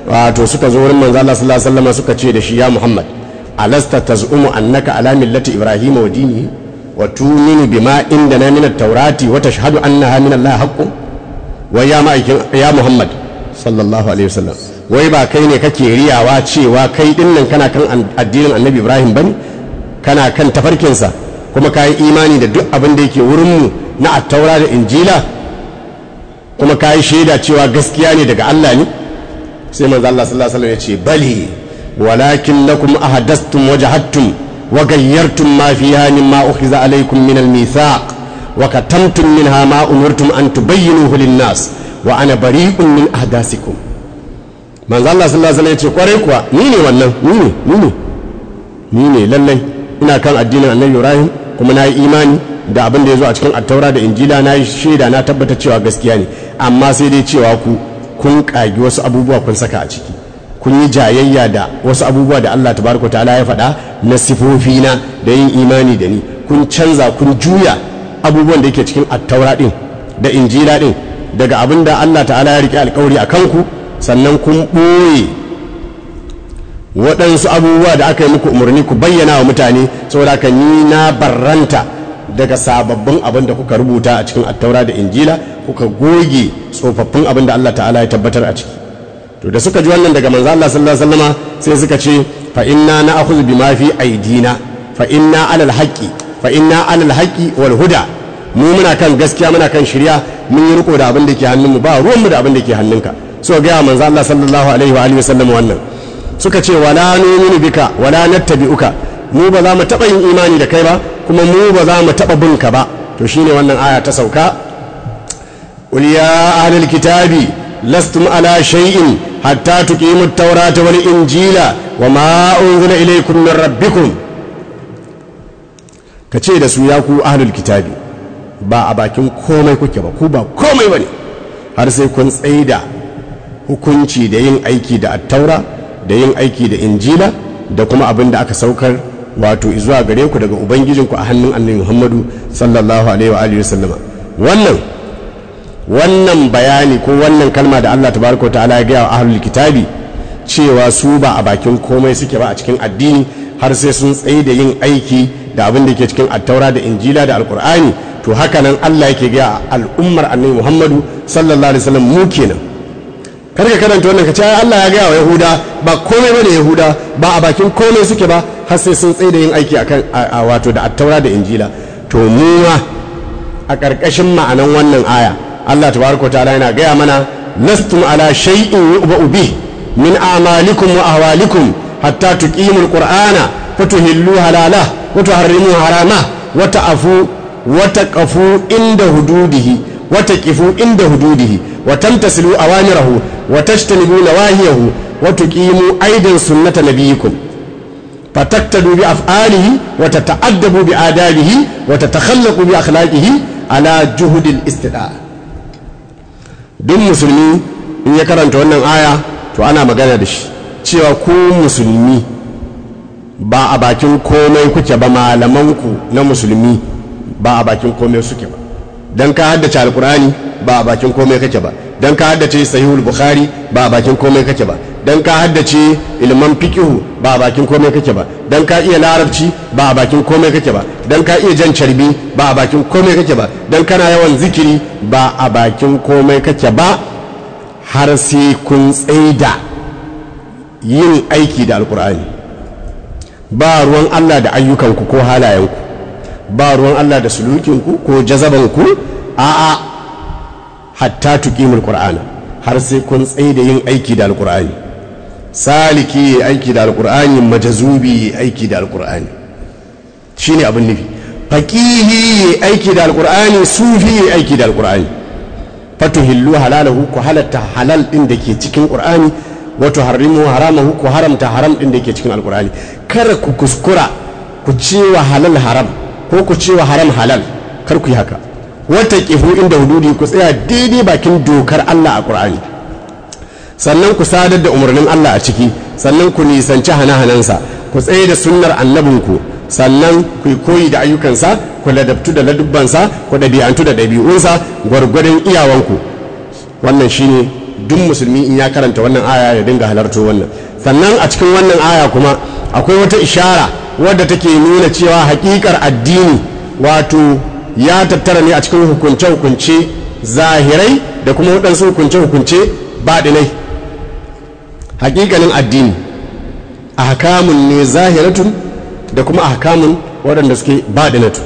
wato suka zo wurin manzo Allah sallallahu alaihi wasallam suka ce da shi ya Muhammad alasta taz'umu annaka ala millati ibrahim wa dinihi wa tu'minu bima indana min at-taurati wa tashhadu annaha min Allah haqqun wa ya ma'aikin ya Muhammad sallallahu alaihi wasallam wai ba kai ne kake riyawa cewa kai dinnan kana kan addinin annabi ibrahim bane kana kan tafarkinsa kuma ka yi imani da duk abin da yake wurinmu na attaura da injila kuma ka yi shaida cewa gaskiya ne daga allah ne sai manzo allah sallallahu alaihi wasallam ya ce bali walakin lakum ahadastum wajhattum wa gayyartum ma fiha mimma ukhiza alaykum min al-mithaq wa katamtum minha ma umirtum an tubayyinuhu lin-nas wa ana bari'un min ahdasikum manzo Allah sallallahu alaihi wasallam ya ce kwarai kuwa ni ne wannan ni ne ni ne ni ne lallai ina kan addinin annabi Ibrahim kuma na yi imani da abin da ya zo a cikin attaura da injila na yi shaida na tabbata cewa gaskiya ne amma sai dai cewa ku kun kagi wasu abubuwa kun saka a ciki kun yi jayayya da wasu abubuwa da Allah tabaraka ta'ala ya faɗa na sifofi na da yin imani da ni kun canza kun juya abubuwan da yake cikin attaura din da injila din daga abin da Allah ta'ala ya riƙe alƙawari a kanku sannan kun ɓoye waɗansu abubuwa da aka yi muku umarni ku bayyana wa mutane saboda ka ni na barranta daga sababbin abin da kuka rubuta a cikin attaura da injila kuka goge tsofaffin abin da Allah ta'ala ya tabbatar a ciki to da suka ji wannan daga manzo Allah sallallahu alaihi wasallama sai suka ce fa inna na'khudhu bima fi aidina fa inna alal haqqi fa inna alal haqqi wal huda mu muna kan gaskiya muna kan shirya mun yi riko da abin da ke hannunmu ba ruwanmu da abin da ke hannunka so ga manzo Allah sallallahu alaihi wa alihi wasallam wannan suka ce wala numinu bika wala nattabi'uka mu ba za mu taba yin imani da kai ba kuma mu ba za mu taba bin ka ba to shine wannan aya ta sauka qul ya ahlul kitabi lastum ala shay'in hatta tuqimu at-taurata wal injila wama unzila ilaykum min rabbikum kace da su ya ku ahlul kitabi ba a bakin komai kuke ba ku ba komai bane har sai kun tsaida hukunci da yin aiki da attaura da yin aiki da injila da kuma abin da aka saukar wato zuwa gare ku daga ubangijinku a hannun annabi muhammadu sallallahu alaihi wa alihi wasallama wannan wannan bayani ko wannan kalma da allah tabaraka ta'ala ya gaya wa ahlul kitabi cewa su ba a bakin komai suke ba a cikin addini har sai sun tsaye da yin aiki da abin da ke cikin attaura da injila da alkur'ani to haka nan allah yake gaya al'ummar annabi muhammadu sallallahu alaihi wasallam mu kenan kar ka karanta wannan ka ce Allah ya gaya wa Yahuda ba komai bane Yahuda ba a bakin komai suke ba har sai sun tsaye da yin aiki akan a wato da attaura da injila to mu ma a ƙarƙashin ma'anan wannan aya Allah tabaraka ta'ala yana gaya mana lastum ala shay'in yu'ba'u bih min a'malikum wa ahwalikum hatta tuqimul qur'ana fatuhillu halala wa tuharrimu harama wa ta'fu wa taqafu inda hududihi wa taqifu inda hududihi wa tamtasilu awamirahu wa tajtanibu nawahiyahu wa tuqimu aidan sunnata nabiyikum fataktadu bi af'alihi wa tata'addabu bi adabihi wa tatakhallaqu bi akhlaqihi ala juhudil istida duk musulmi in ya karanta wannan aya to ana magana da shi cewa ku musulmi ba a bakin komai kuke ba malamanku na musulmi ba a bakin komai suke ba dan ka haddace alkur'ani ba a bakin komai kake ba dan ka haddace sahihul bukhari ba a bakin komai kake ba dan ka haddace ilman fiqhu ba a bakin komai kake ba dan ka iya larabci ba a bakin komai kake ba dan ka iya jan carbi ba a bakin komai kake ba dan kana yawan zikiri ba a bakin komai kake ba har sai kun tsaida yin aiki da alkur'ani ba ruwan Allah da ayyukanku ko halayenku ba ruwan Allah da sulukinku ko jazabanku a'a hatta tuqimul qur'ana har sai kun tsaye da yin aiki da alqur'ani saliki yi aiki da alqur'ani majazubi yi aiki da alqur'ani shine abin nufi faqihi yi aiki da alqur'ani sufi yi aiki da alqur'ani fatuhillu halalahu ku halatta halal din da ke cikin qur'ani wa tuharrimu haramahu ku haramta haram din da ke cikin alqur'ani kar ku kuskura ku ce wa halal haram ko ku ce wa haram halal kar ku yi haka wata kifu inda hududi ku tsaya daidai bakin dokar Allah a Qur'ani sannan ku sadar da umarnin Allah a ciki sannan ku nisanci hana-hanansa ku tsaye da sunnar annabinku sannan ku koyi da ayyukansa ku ladabtu da ladubbansa ku ɗabi'antu da ɗabi'unsa gwargwadon iyawanku wannan shine duk musulmi in ya karanta wannan aya ya dinga halarto wannan sannan a cikin wannan aya kuma akwai wata ishara wadda take nuna cewa hakikar addini wato ya tattara ne a cikin hukunce-hukunce zahirai da kuma waɗansu hukunce-hukunce baɗinai hakikanin addini a hakamun ne zahiratun da kuma a hakamun waɗanda suke baɗinatu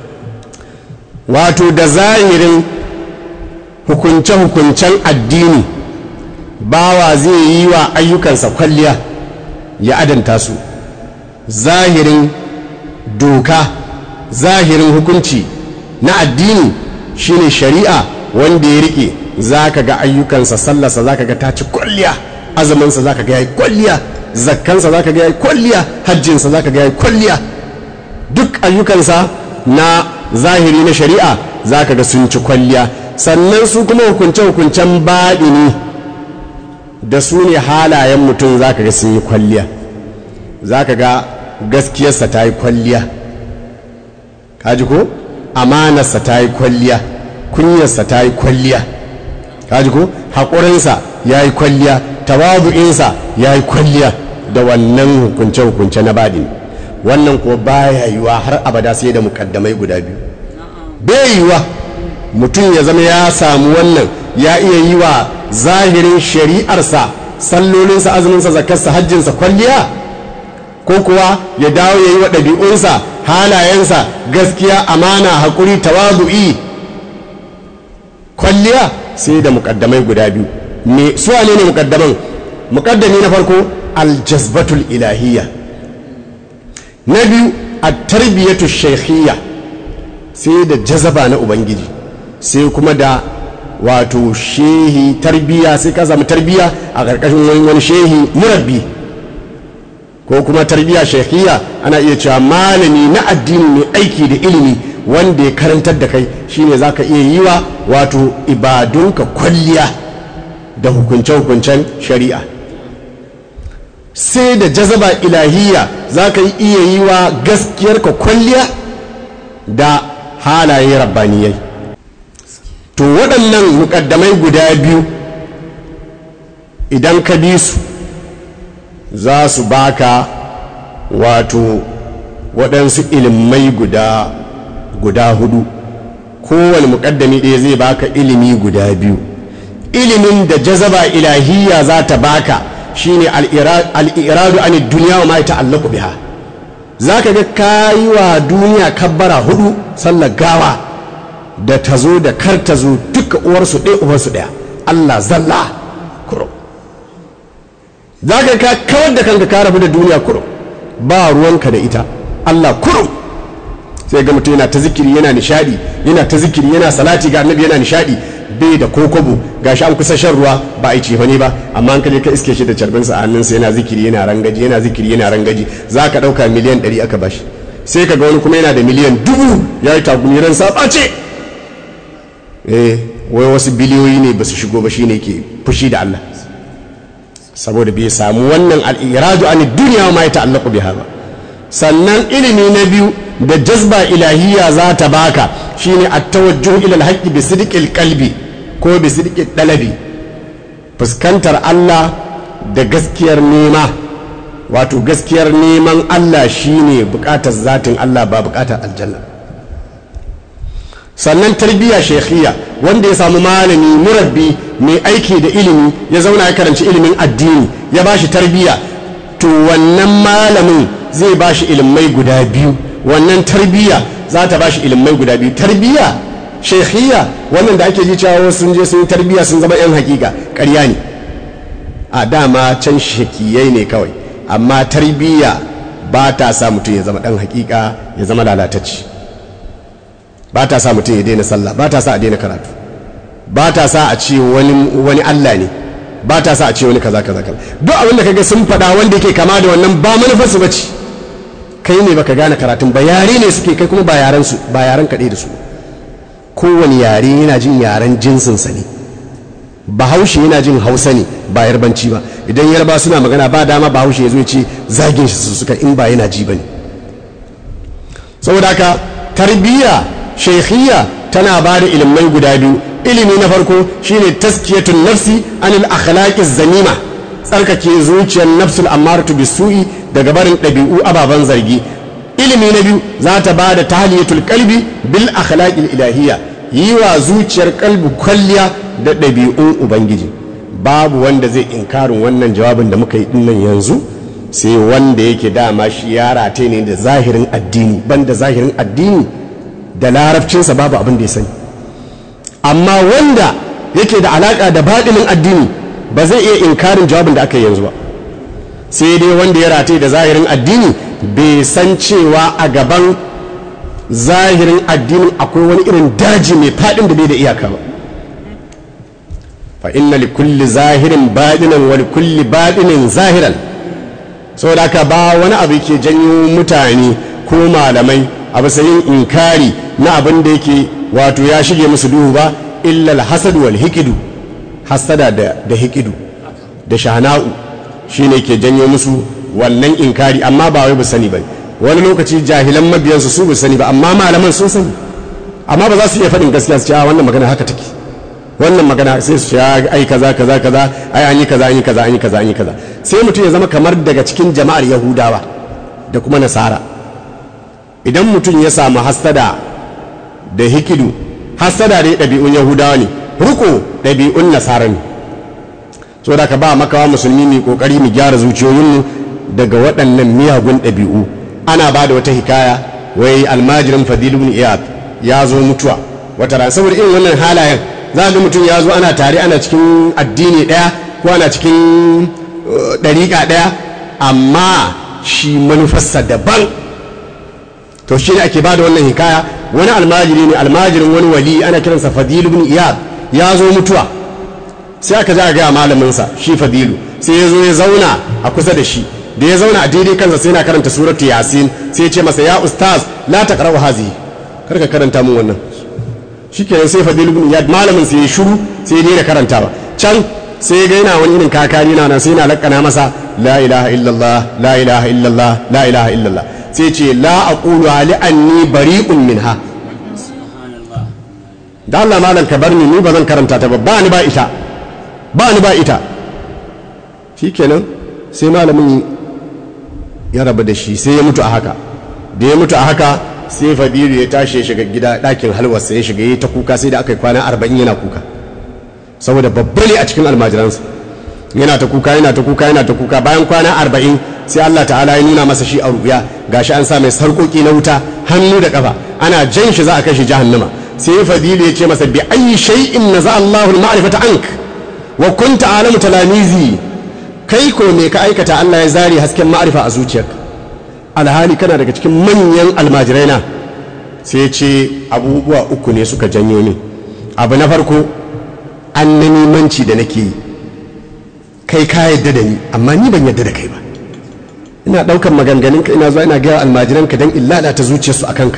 wato da zahirin hukunce-hukuncen addini bawa zai yi wa ayyukansa kwalliya ya adanta su zahirin doka zahirin hukunci na addini shine shari'a wanda ya rike za ka ga ayyukansa sallarsa za ka ga ta ci kwalliya azuminsa za ka ga ya yi kwalliya zakkansa za ka ga ya yi kwalliya hajjinsa za ka ga ya yi kwalliya duk ayyukansa na zahiri na shari'a za ka ga sun ci kwalliya sannan su kuma hukunce-hukuncen baɗini da su ne halayen mutum za ka ga sun yi kwalliya za ka ga gaskiyarsa ta yi kwalliya kaji ko amanarsa ta yi kwalliya kunyarsa ta yi kwalliya kaji ko haƙurinsa ya yi kwalliya tawabu'insa ya yi kwalliya da wannan hukunce-hukunce na baɗini wannan ko baya yiwa har abada sai da mukaddamai guda biyu bai yiwa mutum ya zama ya samu wannan ya iya yi wa zahirin shari'arsa sallolinsa azuminsa zakarsa hajjinsa kwalliya ko kuwa ya dawo ya yi wa ɗabi'unsa halayensa gaskiya amana haƙuri tawadu'i kwalliya sai da mukaddamai guda biyu me su ne ne mukaddaman mukaddami na farko aljazbatul ilahiyya na biyu a tarbiyatu shaikhiyya sai da jazaba na ubangiji sai kuma da wato shehi tarbiya sai ka samu tarbiya a ƙarƙashin wani shehi murabbi ko kuma tarbiya shekhiya ana iya cewa malami na addini mai aiki da ilimi wanda ya karantar da kai shine za ka iya yi wa wato ibadunka kwalliya da hukunce-hukuncen shari'a sai da jazaba ilahiyya za ka iya yi wa gaskiyarka kwalliya da halaye rabbaniyai to waɗannan muƙaddamai guda biyu idan ka bi su za su baka wato waɗansu ilimai guda guda hudu kowane muƙaddami ɗaya zai baka ilimi guda biyu ilimin da jazaba ilahiyya za ta baka shine al'iradu an duniya wa ma ta'allaku biha za ka ga kayi wa duniya kabbara hudu sallar gawa da ta zo da kar ta zo duka uwarsu ɗaya uwarsu ɗaya Allah zalla kurum za ka ka kawar da kanka ka rabu da duniya kurum ba ruwanka da ita Allah kurum sai ga mutum yana ta zikiri yana nishadi yana ta zikiri yana salati ga annabi yana nishadi bai da kokobo gashi an kusa shan ruwa ba a yi cefa ne ba amma an kaje ka iske shi da carbinsa a hannunsa yana zikiri yana rangaji yana zikiri yana rangaji za ka ɗauka miliyan ɗari aka bashi sai ka ga wani kuma yana da miliyan dubu ya yi tagumi ran saɓace eh wai wasu biliyoyi ne ba su shigo ba shine ke fushi da Allah saboda bai samu wannan al'iradu an duniya ma ya ta'allaku biha ba sannan ilimi na biyu da jazba ilahiyya za ta baka shine at-tawajjuh ila al-haqqi bi sidqil qalbi ko bi sidqil dalabi fuskantar Allah da gaskiyar nema wato gaskiyar neman Allah shine bukatar zatin Allah ba bukatar aljanna sannan tarbiyya shekhiya wanda ya samu malami murabbi mai aiki da ilimi ya zauna ya karanci ilimin addini ya bashi tarbiyya to wannan malamin zai bashi ilimai guda biyu wannan tarbiyya za ta bashi ilimai guda biyu tarbiyya shekhiya wannan da ake ji cewa sun je sun yi tarbiyya sun zama yan hakika ƙarya ne a dama can shekiyai ne kawai amma tarbiyya ba ta sa mutum ya zama ɗan hakika ya zama lalatacci ba ta sa mutum ya daina sallah ba ta sa a daina karatu ba ta sa a ce wani Allah ne ba ta sa a ce wani kaza kaza kaza duk abin da kaga sun faɗa wanda yake kama da wannan ba manufar su bace kai ne baka gane karatun ba yare ne suke kai kuma ba yaran su ba yaran kaɗai da su kowane yare yana jin yaren jinsin sa ne bahaushe yana jin hausa ne ba yarbanci ba idan yarba suna magana ba dama bahaushe ya zo ya ce zagin shi su suka in ba yana ji ba ne saboda haka tarbiyya shekhiyya tana ba da ilimai guda biyu ilimi na farko shine taskiyatun nafsi anil akhlaqiz zanima tsarkake zuciyar nafsul ammaratu bisu'i daga barin ɗabi'u ababen zargi ilimi na biyu za ta ba da tahliyatul qalbi bil akhlaqil ilahiyya yi wa zuciyar kalbi kwalliya da ɗabi'un ubangiji babu wanda zai inkarin wannan jawabin da muka yi dinnan yanzu sai wanda yake dama shi ya rate ne da zahirin addini banda zahirin addini da larabcinsa babu abin da ya sani amma wanda yake da alaka da baɗinin addini ba zai iya inkarin jawabin da aka yi yanzu ba sai dai wanda ya rate da zahirin addini bai san cewa a gaban zahirin addinin akwai wani irin daji mai faɗin da bai da iyaka ba fa inna li kulli zahirin baɗinan wa li kulli baɗinin zahiran saboda haka ba wani abu ke janyo mutane ko malamai a bisa yin inkari na abin da yake wato ya shige musu duhu ba illa alhasad wal hikidu hasada da da hikidu da shahna'u shine ke janyo musu wannan inkari amma ba wai ba sani ba wani lokaci jahilan mabiyansu su ba sani ba amma malaman sun sani amma ba za su iya faɗin gaskiya su ce a wannan magana haka take wannan magana sai su ce ai kaza kaza kaza ai an yi kaza an yi kaza an yi kaza an yi kaza sai mutum ya zama kamar daga cikin jama'ar yahudawa da kuma nasara idan mutum ya samu hasada da hikidu hasada ne ɗabi'un yahudawa ne ruko ɗabi'un nasara ne so da ka ba makawa musulmi mai kokari mu gyara zuciyoyinmu daga waɗannan miyagun ɗabi'u ana ba da wata hikaya wai almajirin fadilu ibn iyad ya zo mutuwa wata ran saboda irin wannan halayen za ga mutum ya zo ana tare ana cikin addini ɗaya ko ana cikin ɗariƙa ɗaya amma shi manufarsa daban to shi ne ake ba da wannan hikaya wani almajiri ne almajirin wani wali ana kiransa fadilu ibn iyad ya zo mutuwa sai aka ja gaya malaminsa shi fadilu sai ya zo ya zauna a kusa da shi da ya zauna a daidai kansa sai na karanta suratu yasin sai ya ce masa ya ustaz la taqra'u hazi kar ka karanta mun wannan shikenan sai fadilu ibn iyad malamin sai ya shiru sai ya daina karantawa can sai ya ga yana wani irin kakari na nan sai yana lakkana masa la ilaha illallah la ilaha illallah la ilaha illallah sai ce la aqulu ali anni bari'un minha da Allah malam ka bar ni ni ba zan karanta ta ba ba ni ba ita ba ni ba ita shikenan sai malamin ya rabu da shi sai ya mutu a haka da ya mutu a haka sai fadilu ya tashi ya shiga gida ɗakin halwarsa ya shiga ya ta kuka sai da aka yi kwana arba'in yana kuka saboda babba ne a cikin almajiransa yana ta kuka yana ta kuka yana ta kuka bayan kwana arba'in sai Allah ta'ala ya nuna masa shi a ruya gashi an sa mai sarƙoƙi na wuta hannu da ƙafa ana jan shi za a kai shi jahannama sai fadilu ya ce masa bi ayi shay'in naza Allahu al-ma'rifata ank wa kunta alamu talamizi kai ko me ka aikata Allah ya zare hasken ma'arifa a zuciyarka alhali kana daga cikin manyan almajirai na sai ya ce abubuwa uku ne suka janyo ni abu na farko an na nimanci da nake yi kai ka yadda da ni amma ni ban yadda da kai ba ina ɗaukar maganganunka ina zuwa ina gaya almajiranka don illa ta zuciyarsu a kanka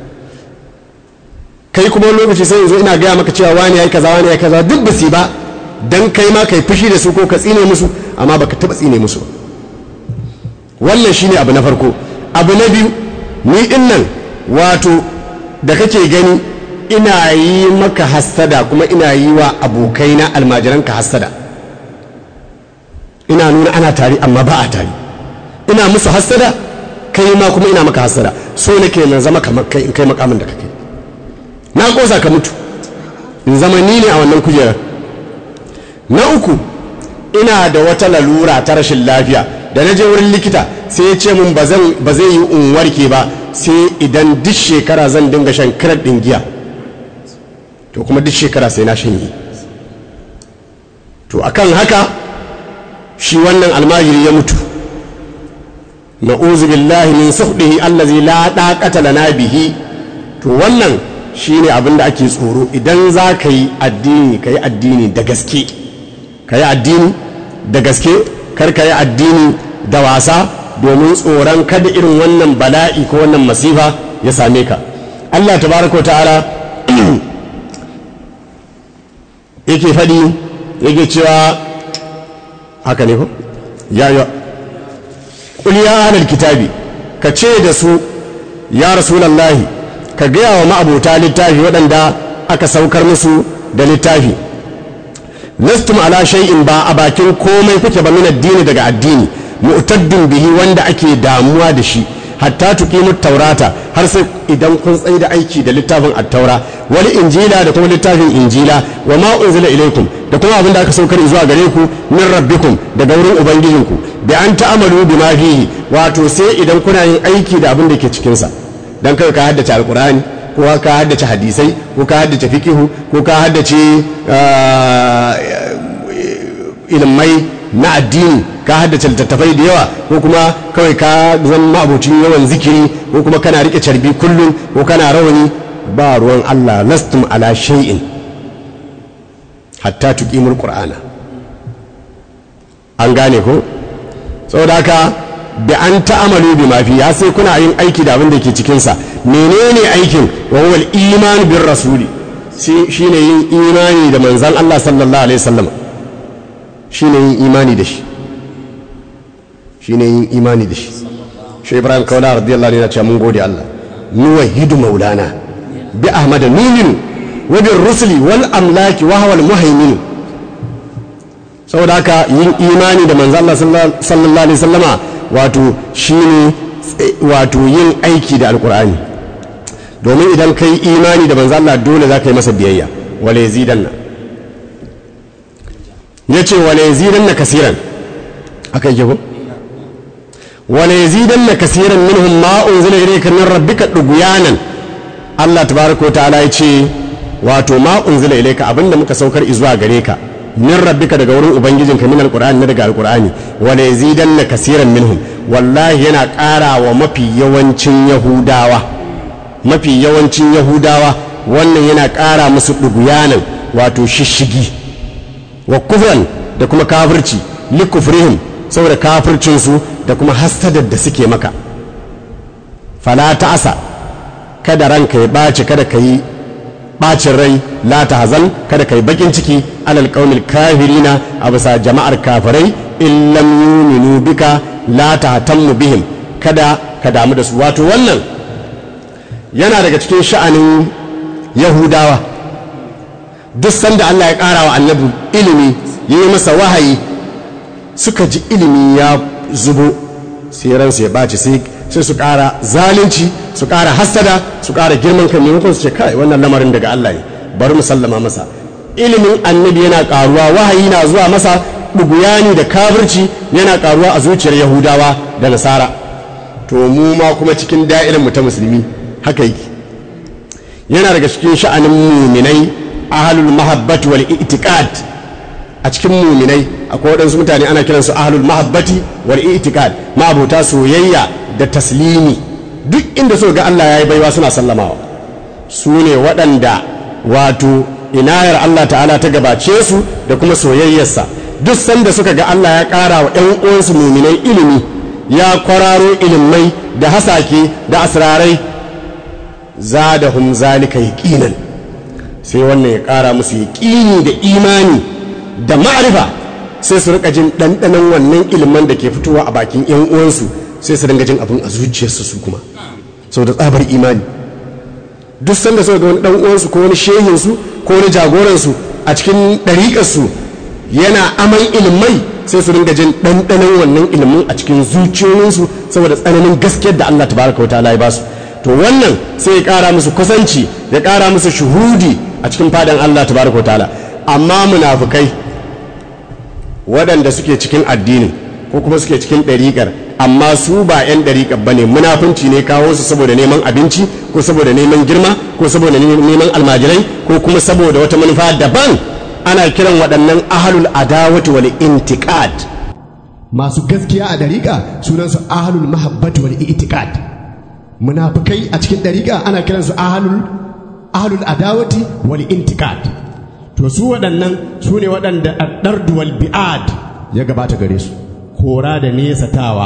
kai kuma wani lokaci sai zo ina gaya maka cewa wani ya yi kaza wani ya yi kaza duk ba su ba don kai ma kai fushi da su ko ka tsine musu amma baka taɓa tsine musu wannan shine abu na farko abu na biyu ni din nan wato da kake gani ina yi maka hassada kuma ina yi wa abokaina almajiranka hassada ina nuna ana tare amma ba a tare ina musu hassada kai ma kuma ina maka hassada so nake na zama kamar kai in kai makamin da kake na kosa ka mutu in zama ni ne a wannan kujerar na uku ina da wata lalura ta rashin lafiya da na je wurin likita sai ya ce mun ba zai yi in warke ba sai idan duk shekara zan dinga shan kirar ɗin giya to kuma duk shekara sai na shanye to akan haka shi wannan almajiri ya mutu na billahi min suhdihi allazi la daqata lana bihi to wannan shine abin da ake tsoro idan za ka yi addini ka yi addini da gaske ka yi addini da gaske kar ka yi addini da wasa domin tsoron kada irin wannan bala'i ko wannan masifa ya same ka Allah tabaraka wa ta'ala yake faɗi yake cewa haka ne ko ya ya qul ya ahlal kitabi ka ce da su ya rasulullahi ka gaya wa ma'abota littafi waɗanda aka saukar musu da littafi lastum ala shay'in ba a bakin komai kuke ba min addini daga addini mu'taddin bihi wanda ake damuwa da shi hatta tuqimu taurata har sai idan kun tsaye da aiki da littafin at-taura wal injila da kuma littafin injila wa ma unzila ilaykum da kuma abin da aka saukar zuwa gare ku min rabbikum daga wurin ubangijinku bi an ta'amalu bima fihi wato sai idan kuna yin aiki da abin da ke cikin sa dan kai ka haddace alqur'ani ko ka haddace hadisai ko ka haddace fikihu ko ka haddace ilmai na addini ka haddace littattafai da yawa ko kuma kawai ka zama abocin yawan zikiri ko kuma kana rike carbi kullum ko kana rawani ba ruwan Allah lastum ala shay'in hatta tuqimul qur'ana an gane ko saboda haka bi an ta'amalu bi ma fi ya sai kuna yin aiki da abin da ke cikin sa menene aikin wa huwa al-iman bir rasuli shine yin imani da manzon Allah sallallahu alaihi wasallam shine yin imani da shi shine yin imani da shi shi ibrahim kaula radiyallahu anhu ya ce mun gode Allah nuwahidu maulana bi ahmad numinu wa bir rusuli wal amlaki wa huwa al muhaimin saboda haka yin imani da manzo Allah sallallahu alaihi wasallama wato shine wato yin aiki da alqur'ani domin idan kai imani da manzo Allah dole za ka yi masa biyayya wala yazidanna yace wala yazidanna kasiran akai ke ko wala yazidanna kasiran minhum ma unzila ilayka min rabbika duguyanan Allah tabaraka wa ta'ala yace wato ma unzila ilayka abinda muka saukar izuwa gare ka min rabbika daga wurin ubangijinka min alqur'ani na daga alqur'ani wala yazidanna kasiran minhum wallahi yana ƙara wa mafi yawancin yahudawa mafi yawancin yahudawa wannan yana ƙara musu duguyanan wato shishigi wa kufran da kuma kafirci likufrihim saboda kafircinsu da kuma hasadar da suke maka fala ta'asa kada ranka ya ɓaci kada ka yi ɓacin rai la ta hazan kada ka yi bakin ciki alal qaumil kafirina a bisa jama'ar kafirai in lam yuminu bika la tahtammu bihim kada ka damu da su wato wannan yana daga cikin sha'anin yahudawa duk sanda Allah ya ƙara wa annabi ilimi ya yi masa wahayi suka ji ilimi ya zubo sai ransu ya ɓaci sai su ƙara zalunci su ƙara hassada su ƙara girman kan maimakon su ce kai wannan lamarin daga Allah ne bari mu sallama masa ilimin annabi yana ƙaruwa wahayi na zuwa masa ɗuguyani da kafirci yana ƙaruwa a zuciyar yahudawa da nasara to mu ma kuma cikin da'irin mu ta musulmi haka yake yana daga cikin sha'anin muminai ahlul mahabbati wal i'tiqad a cikin muminai akwai waɗansu mutane ana kiransu ahlul mahabbati wal i'tiqad ma'abota soyayya da taslimi duk inda suka ga Allah yayi baiwa suna sallamawa su ne waɗanda wato inayar Allah ta'ala ta gabace su da kuma soyayyarsa duk sanda suka ga Allah ya ƙara wa ƴan uwansu muminai ilimi ya kwararo ilimai da hasake da asrarai zadahum zalika yaqinan sai wannan ya ƙara musu yaƙini da imani da ma'arifa sai su rika jin ɗanɗanon wannan ilimin da ke fitowa a bakin yan uwansu sai su dinga jin abin a zuciyarsu su kuma sau da tsabar imani duk sanda sau da wani ɗan uwansu ko wani shehinsu ko wani jagoransu a cikin ɗariƙarsu yana aman ilimai sai su dinga jin ɗanɗanon wannan ilimin a cikin zuciyoyinsu saboda tsananin gaskiyar da Allah tabaraka wa ta'ala ya ba su to wannan sai ya ƙara musu kusanci ya ƙara musu shuhudi a cikin fadan Allah tabaraka wa ta'ala amma munafukai waɗanda suke cikin addinin ko kuma suke cikin ɗariƙar amma su ba 'yan ɗariƙar ba ne munafunci ne kawo su saboda neman abinci ko saboda neman girma ko saboda neman almajirai ko kuma saboda wata manufa daban ana kiran waɗannan ahalul adawati wal intiqad masu gaskiya a ɗariƙa sunansu ahalul mahabbati wal itiqad munafukai a cikin ɗariƙa ana kiransu ahalul ahalul adawati wal intiqad to su waɗannan su ne waɗanda addardu wal bi'ad ya gabata gare su kora da nesatawa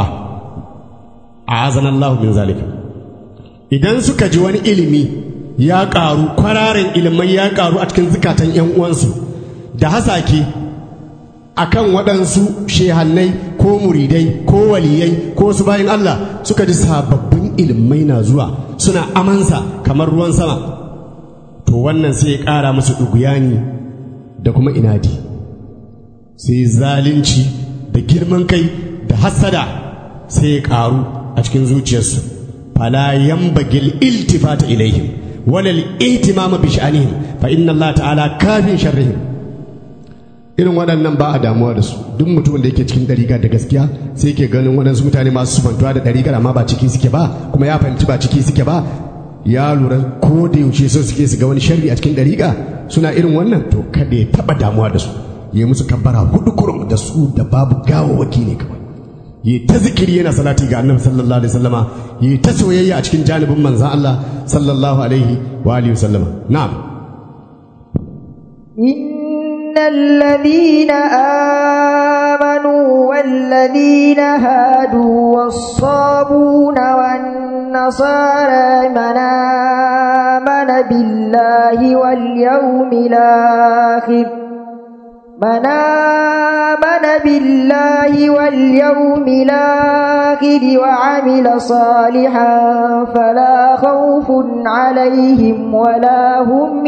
a azanallahu min zalika idan suka ji wani ilimi ya ƙaru kwararen ilimai ya ƙaru a cikin zukatan yan uwansu da hasake akan waɗansu shehannai ko muridai ko waliyai ko su bayan Allah suka ji sababbin ilimai na zuwa suna amansa kamar ruwan sama to wannan sai ya ƙara musu ɗuguyani da kuma inadi sai zalunci da girman kai da hassada sai ya ƙaru a cikin zuciyarsu fala yambagil iltifata ilaihim walal ihtimama bi sha'anihim fa inna Allah ta'ala kafin sharrihim irin waɗannan ba a damuwa da su duk mutumin da yake cikin ɗariƙa da gaskiya sai ke ganin waɗansu mutane masu sufantuwa da ɗariƙar amma ba ciki suke ba kuma ya fahimci ba ciki suke ba ya lura ko da yaushe so suke su ga wani sharri a cikin ɗariƙa suna irin wannan to kada ya taɓa damuwa da su ya musu kabbara hudu kurum da su da babu gawawaki ne kawai ya ta zikiri yana salati ga annabi sallallahu alaihi wasallama ya ta soyayya a cikin janibin manzan Allah sallallahu alaihi wa alihi wasallama na'am إن الذين آمنوا والذين هادوا والصابون والنصارى من آمن بالله واليوم الآخر من آمن بالله واليوم الآخر وعمل صالحا فلا خوف عليهم ولا هم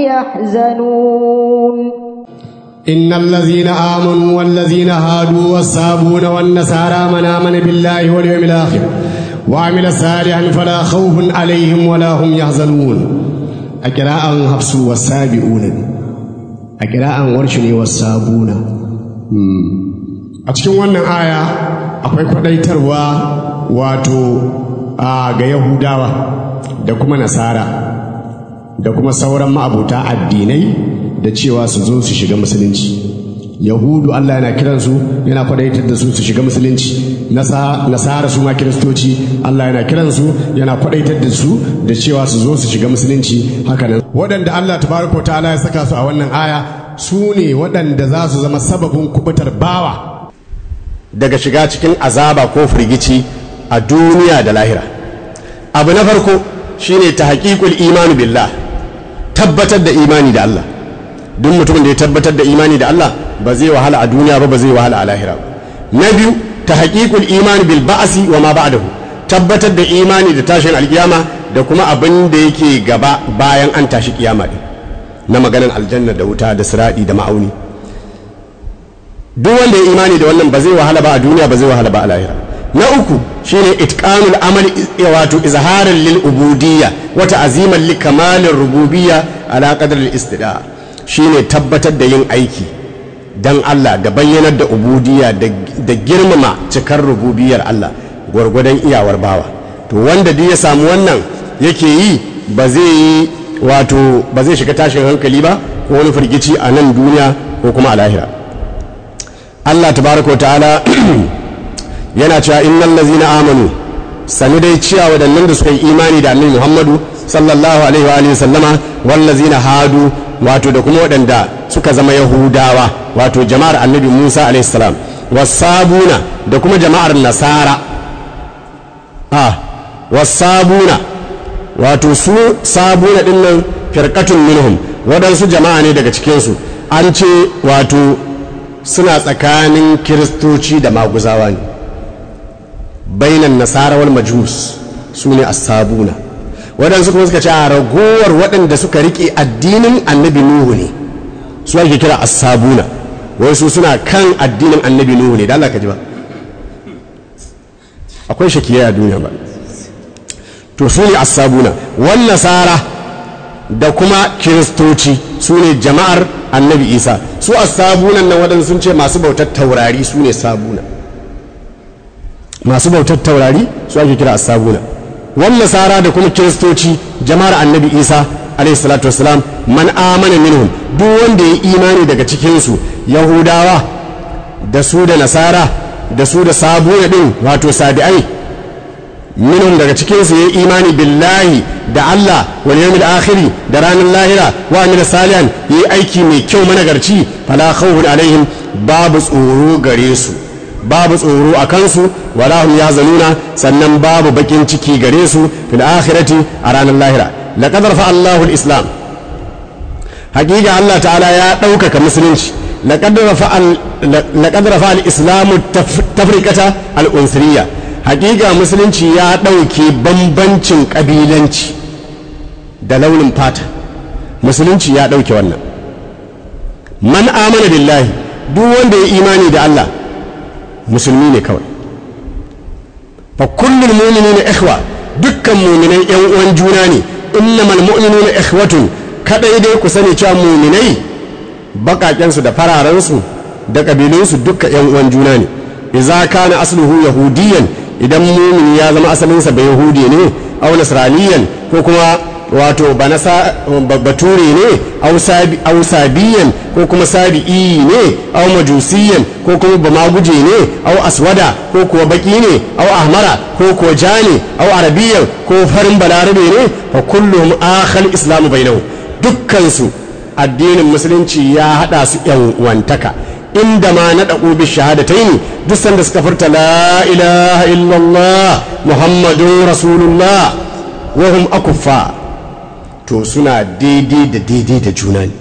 يحزنون إن الذين آمنوا والذين هادوا والصابون والنصارى من آمن بالله واليوم الآخر وعمل صالحا فلا خوف عليهم ولا هم يحزنون أقراء حفص والسابعون أقراء ورشني والصابون a cikin wannan aya akwai kwadaitarwa wato ga yahudawa da kuma nasara da kuma sauran ma'abuta addinai da cewa su zo su shiga musulunci yahudu Allah yana kiransu yana kwadaitar da su su shiga musulunci nasara su ma kiristoci Allah yana kiransu yana kwadaitar da su da cewa su zo su shiga musulunci hakanan waɗanda Allah tabaraka ta'ala ya saka su a wannan aya su ne waɗanda za su zama sababin kubutar bawa daga shiga cikin azaba ko firgici a duniya da lahira abu na farko shine ta haƙiƙul imanu billah tabbatar da imani da Allah duk mutumin da ya tabbatar da imani da Allah ba zai wahala a duniya ba ba zai wahala a lahira ba na biyu ta haƙiƙul imani bil ba'asi wa ma ba'dahu tabbatar da imani da tashin alkiyama da kuma abin da yake gaba bayan an tashi kiyama din na maganan aljanna da wuta da siradi da ma'auni duk wanda ya imani da wannan ba zai wahala ba a duniya ba zai wahala ba a lahira na uku shine itqanul amali wato izharan lil ubudiyya wa ta'ziman li kamalir rububiyya ala qadri al istida shine tabbatar da yin aiki dan Allah da bayyanar da ubudiyya da girmama cikar rububiyar Allah gwargwadon iyawar bawa to wanda duk ya samu wannan yake yi ba zai yi wato ba zai shiga tashin hankali ba ko wani firgici a nan duniya ko kuma a lahira Allah tabaraka wa ta'ala yana cewa innal ladzina amanu sani dai cewa wadannan da suka yi imani da annabi Muhammadu sallallahu alaihi wa alihi sallama wal ladzina hadu wato da kuma waɗanda suka zama yahudawa wato jama'ar annabi Musa alaihi salam wasabuna da kuma jama'ar nasara a wasabuna wato su sabuna din nan firqatun minhum waɗansu jama'a ne daga cikinsu an ce wato suna tsakanin kiristoci da maguzawa ne bainan nasara wal majus su ne asabuna waɗansu kuma suka ce a ragowar waɗanda suka riƙe addinin annabi nuhu ne su ake kira asabuna wai su suna kan addinin annabi nuhu ne da Allah ka ji ba akwai shakiyar a duniya ba to su ne asabuna wan nasara da kuma kiristoci su ne jama'ar annabi isa su asabunan nan waɗansu sun ce masu bautar taurari su ne sabuna masu bautar taurari su ake kira asabuna wan nasara da kuma kiristoci jama'ar annabi isa alayhi salatu wasalam man amana minhum duk wanda ya imani daga cikinsu yahudawa da su da nasara da su da sabuna din wato sabi'ai minhum daga cikinsu ya imani billahi da Allah wal yawmil akhiri da ranar lahira wa amila salihan yi aiki mai kyau managarci fala khawfun alaihim babu tsoro gare su babu tsoro a kansu wala hum yazanuna sannan babu bakin ciki gare su fil akhirati a ranar lahira laqad rafa Allahu al-islam hakika Allah ta'ala ya ɗaukaka musulunci laqad rafa laqad rafa al-islamu tafriqata al-unsuriya hakika musulunci ya ɗauke bambancin ƙabilanci da launin fata musulunci ya ɗauke wannan man amana billahi duk wanda ya imani da Allah musulmi ne kawai fa kullul mu'minuna ikhwa dukkan mu'minai yan uwan juna ne innamal mu'minuna ikhwatun kadai dai ku sani cewa mu'minai bakaken su da fararen su da kabilun su dukkan yan uwan juna ne idza kana asluhu yahudiyan idan mu'mini ya zama asalinsa ba yahudi ne aw nasraniyan ko kuma wato bature ne au sabiyan ko kuma sabi'i ne au majusiyan ko kuma bamaguje ne au aswada ko kuwa baki ne au ahmara ko kuwa ja ne au arabiyan ko farin balarabe ne fa kullum akhal islamu bainahu dukkan su addinin musulunci ya hada su yan wantaka inda ma na daƙo bi shahadataini duk sanda suka furta la ilaha illallah muhammadun rasulullah wa hum akuffa to suna daidai da daidai da juna ne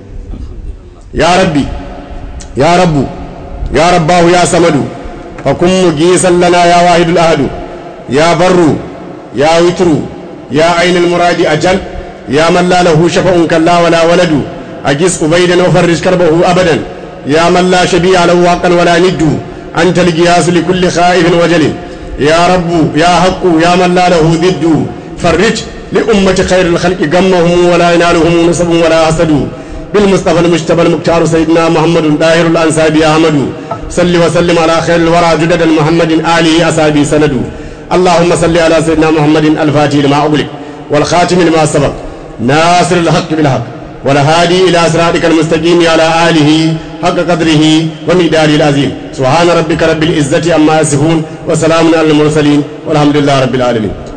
ya rabbi ya rabbu ya rabbahu ya samadu fa kun mugisan lana ya wahidul ahadu ya barru ya witru ya ainul muradi ajal ya man la lahu shafa'un kalla wala waladu agis ubaidan wa farrij karbahu abadan ya man la shabi'a lahu haqqan wala niddu anta al-qiyas li kulli khaifin wajalin ya rabbu ya haqqu ya man la lahu diddu farrij لأمة خير الخلق قمهم ولا ينالهم نسب ولا حسد بالمصطفى المجتبى المختار سيدنا محمد داهر الأنساب أحمد صل وسلم على خير الورى جدد محمد آله أصحابه سند اللهم صل على سيدنا محمد الفاتح لما أغلق والخاتم لما سبق ناصر الحق بالحق والهادي إلى صراطك المستقيم على آله حق قدره ومقداره العظيم سبحان ربك رب العزة عما يصفون وسلام على المرسلين والحمد لله رب العالمين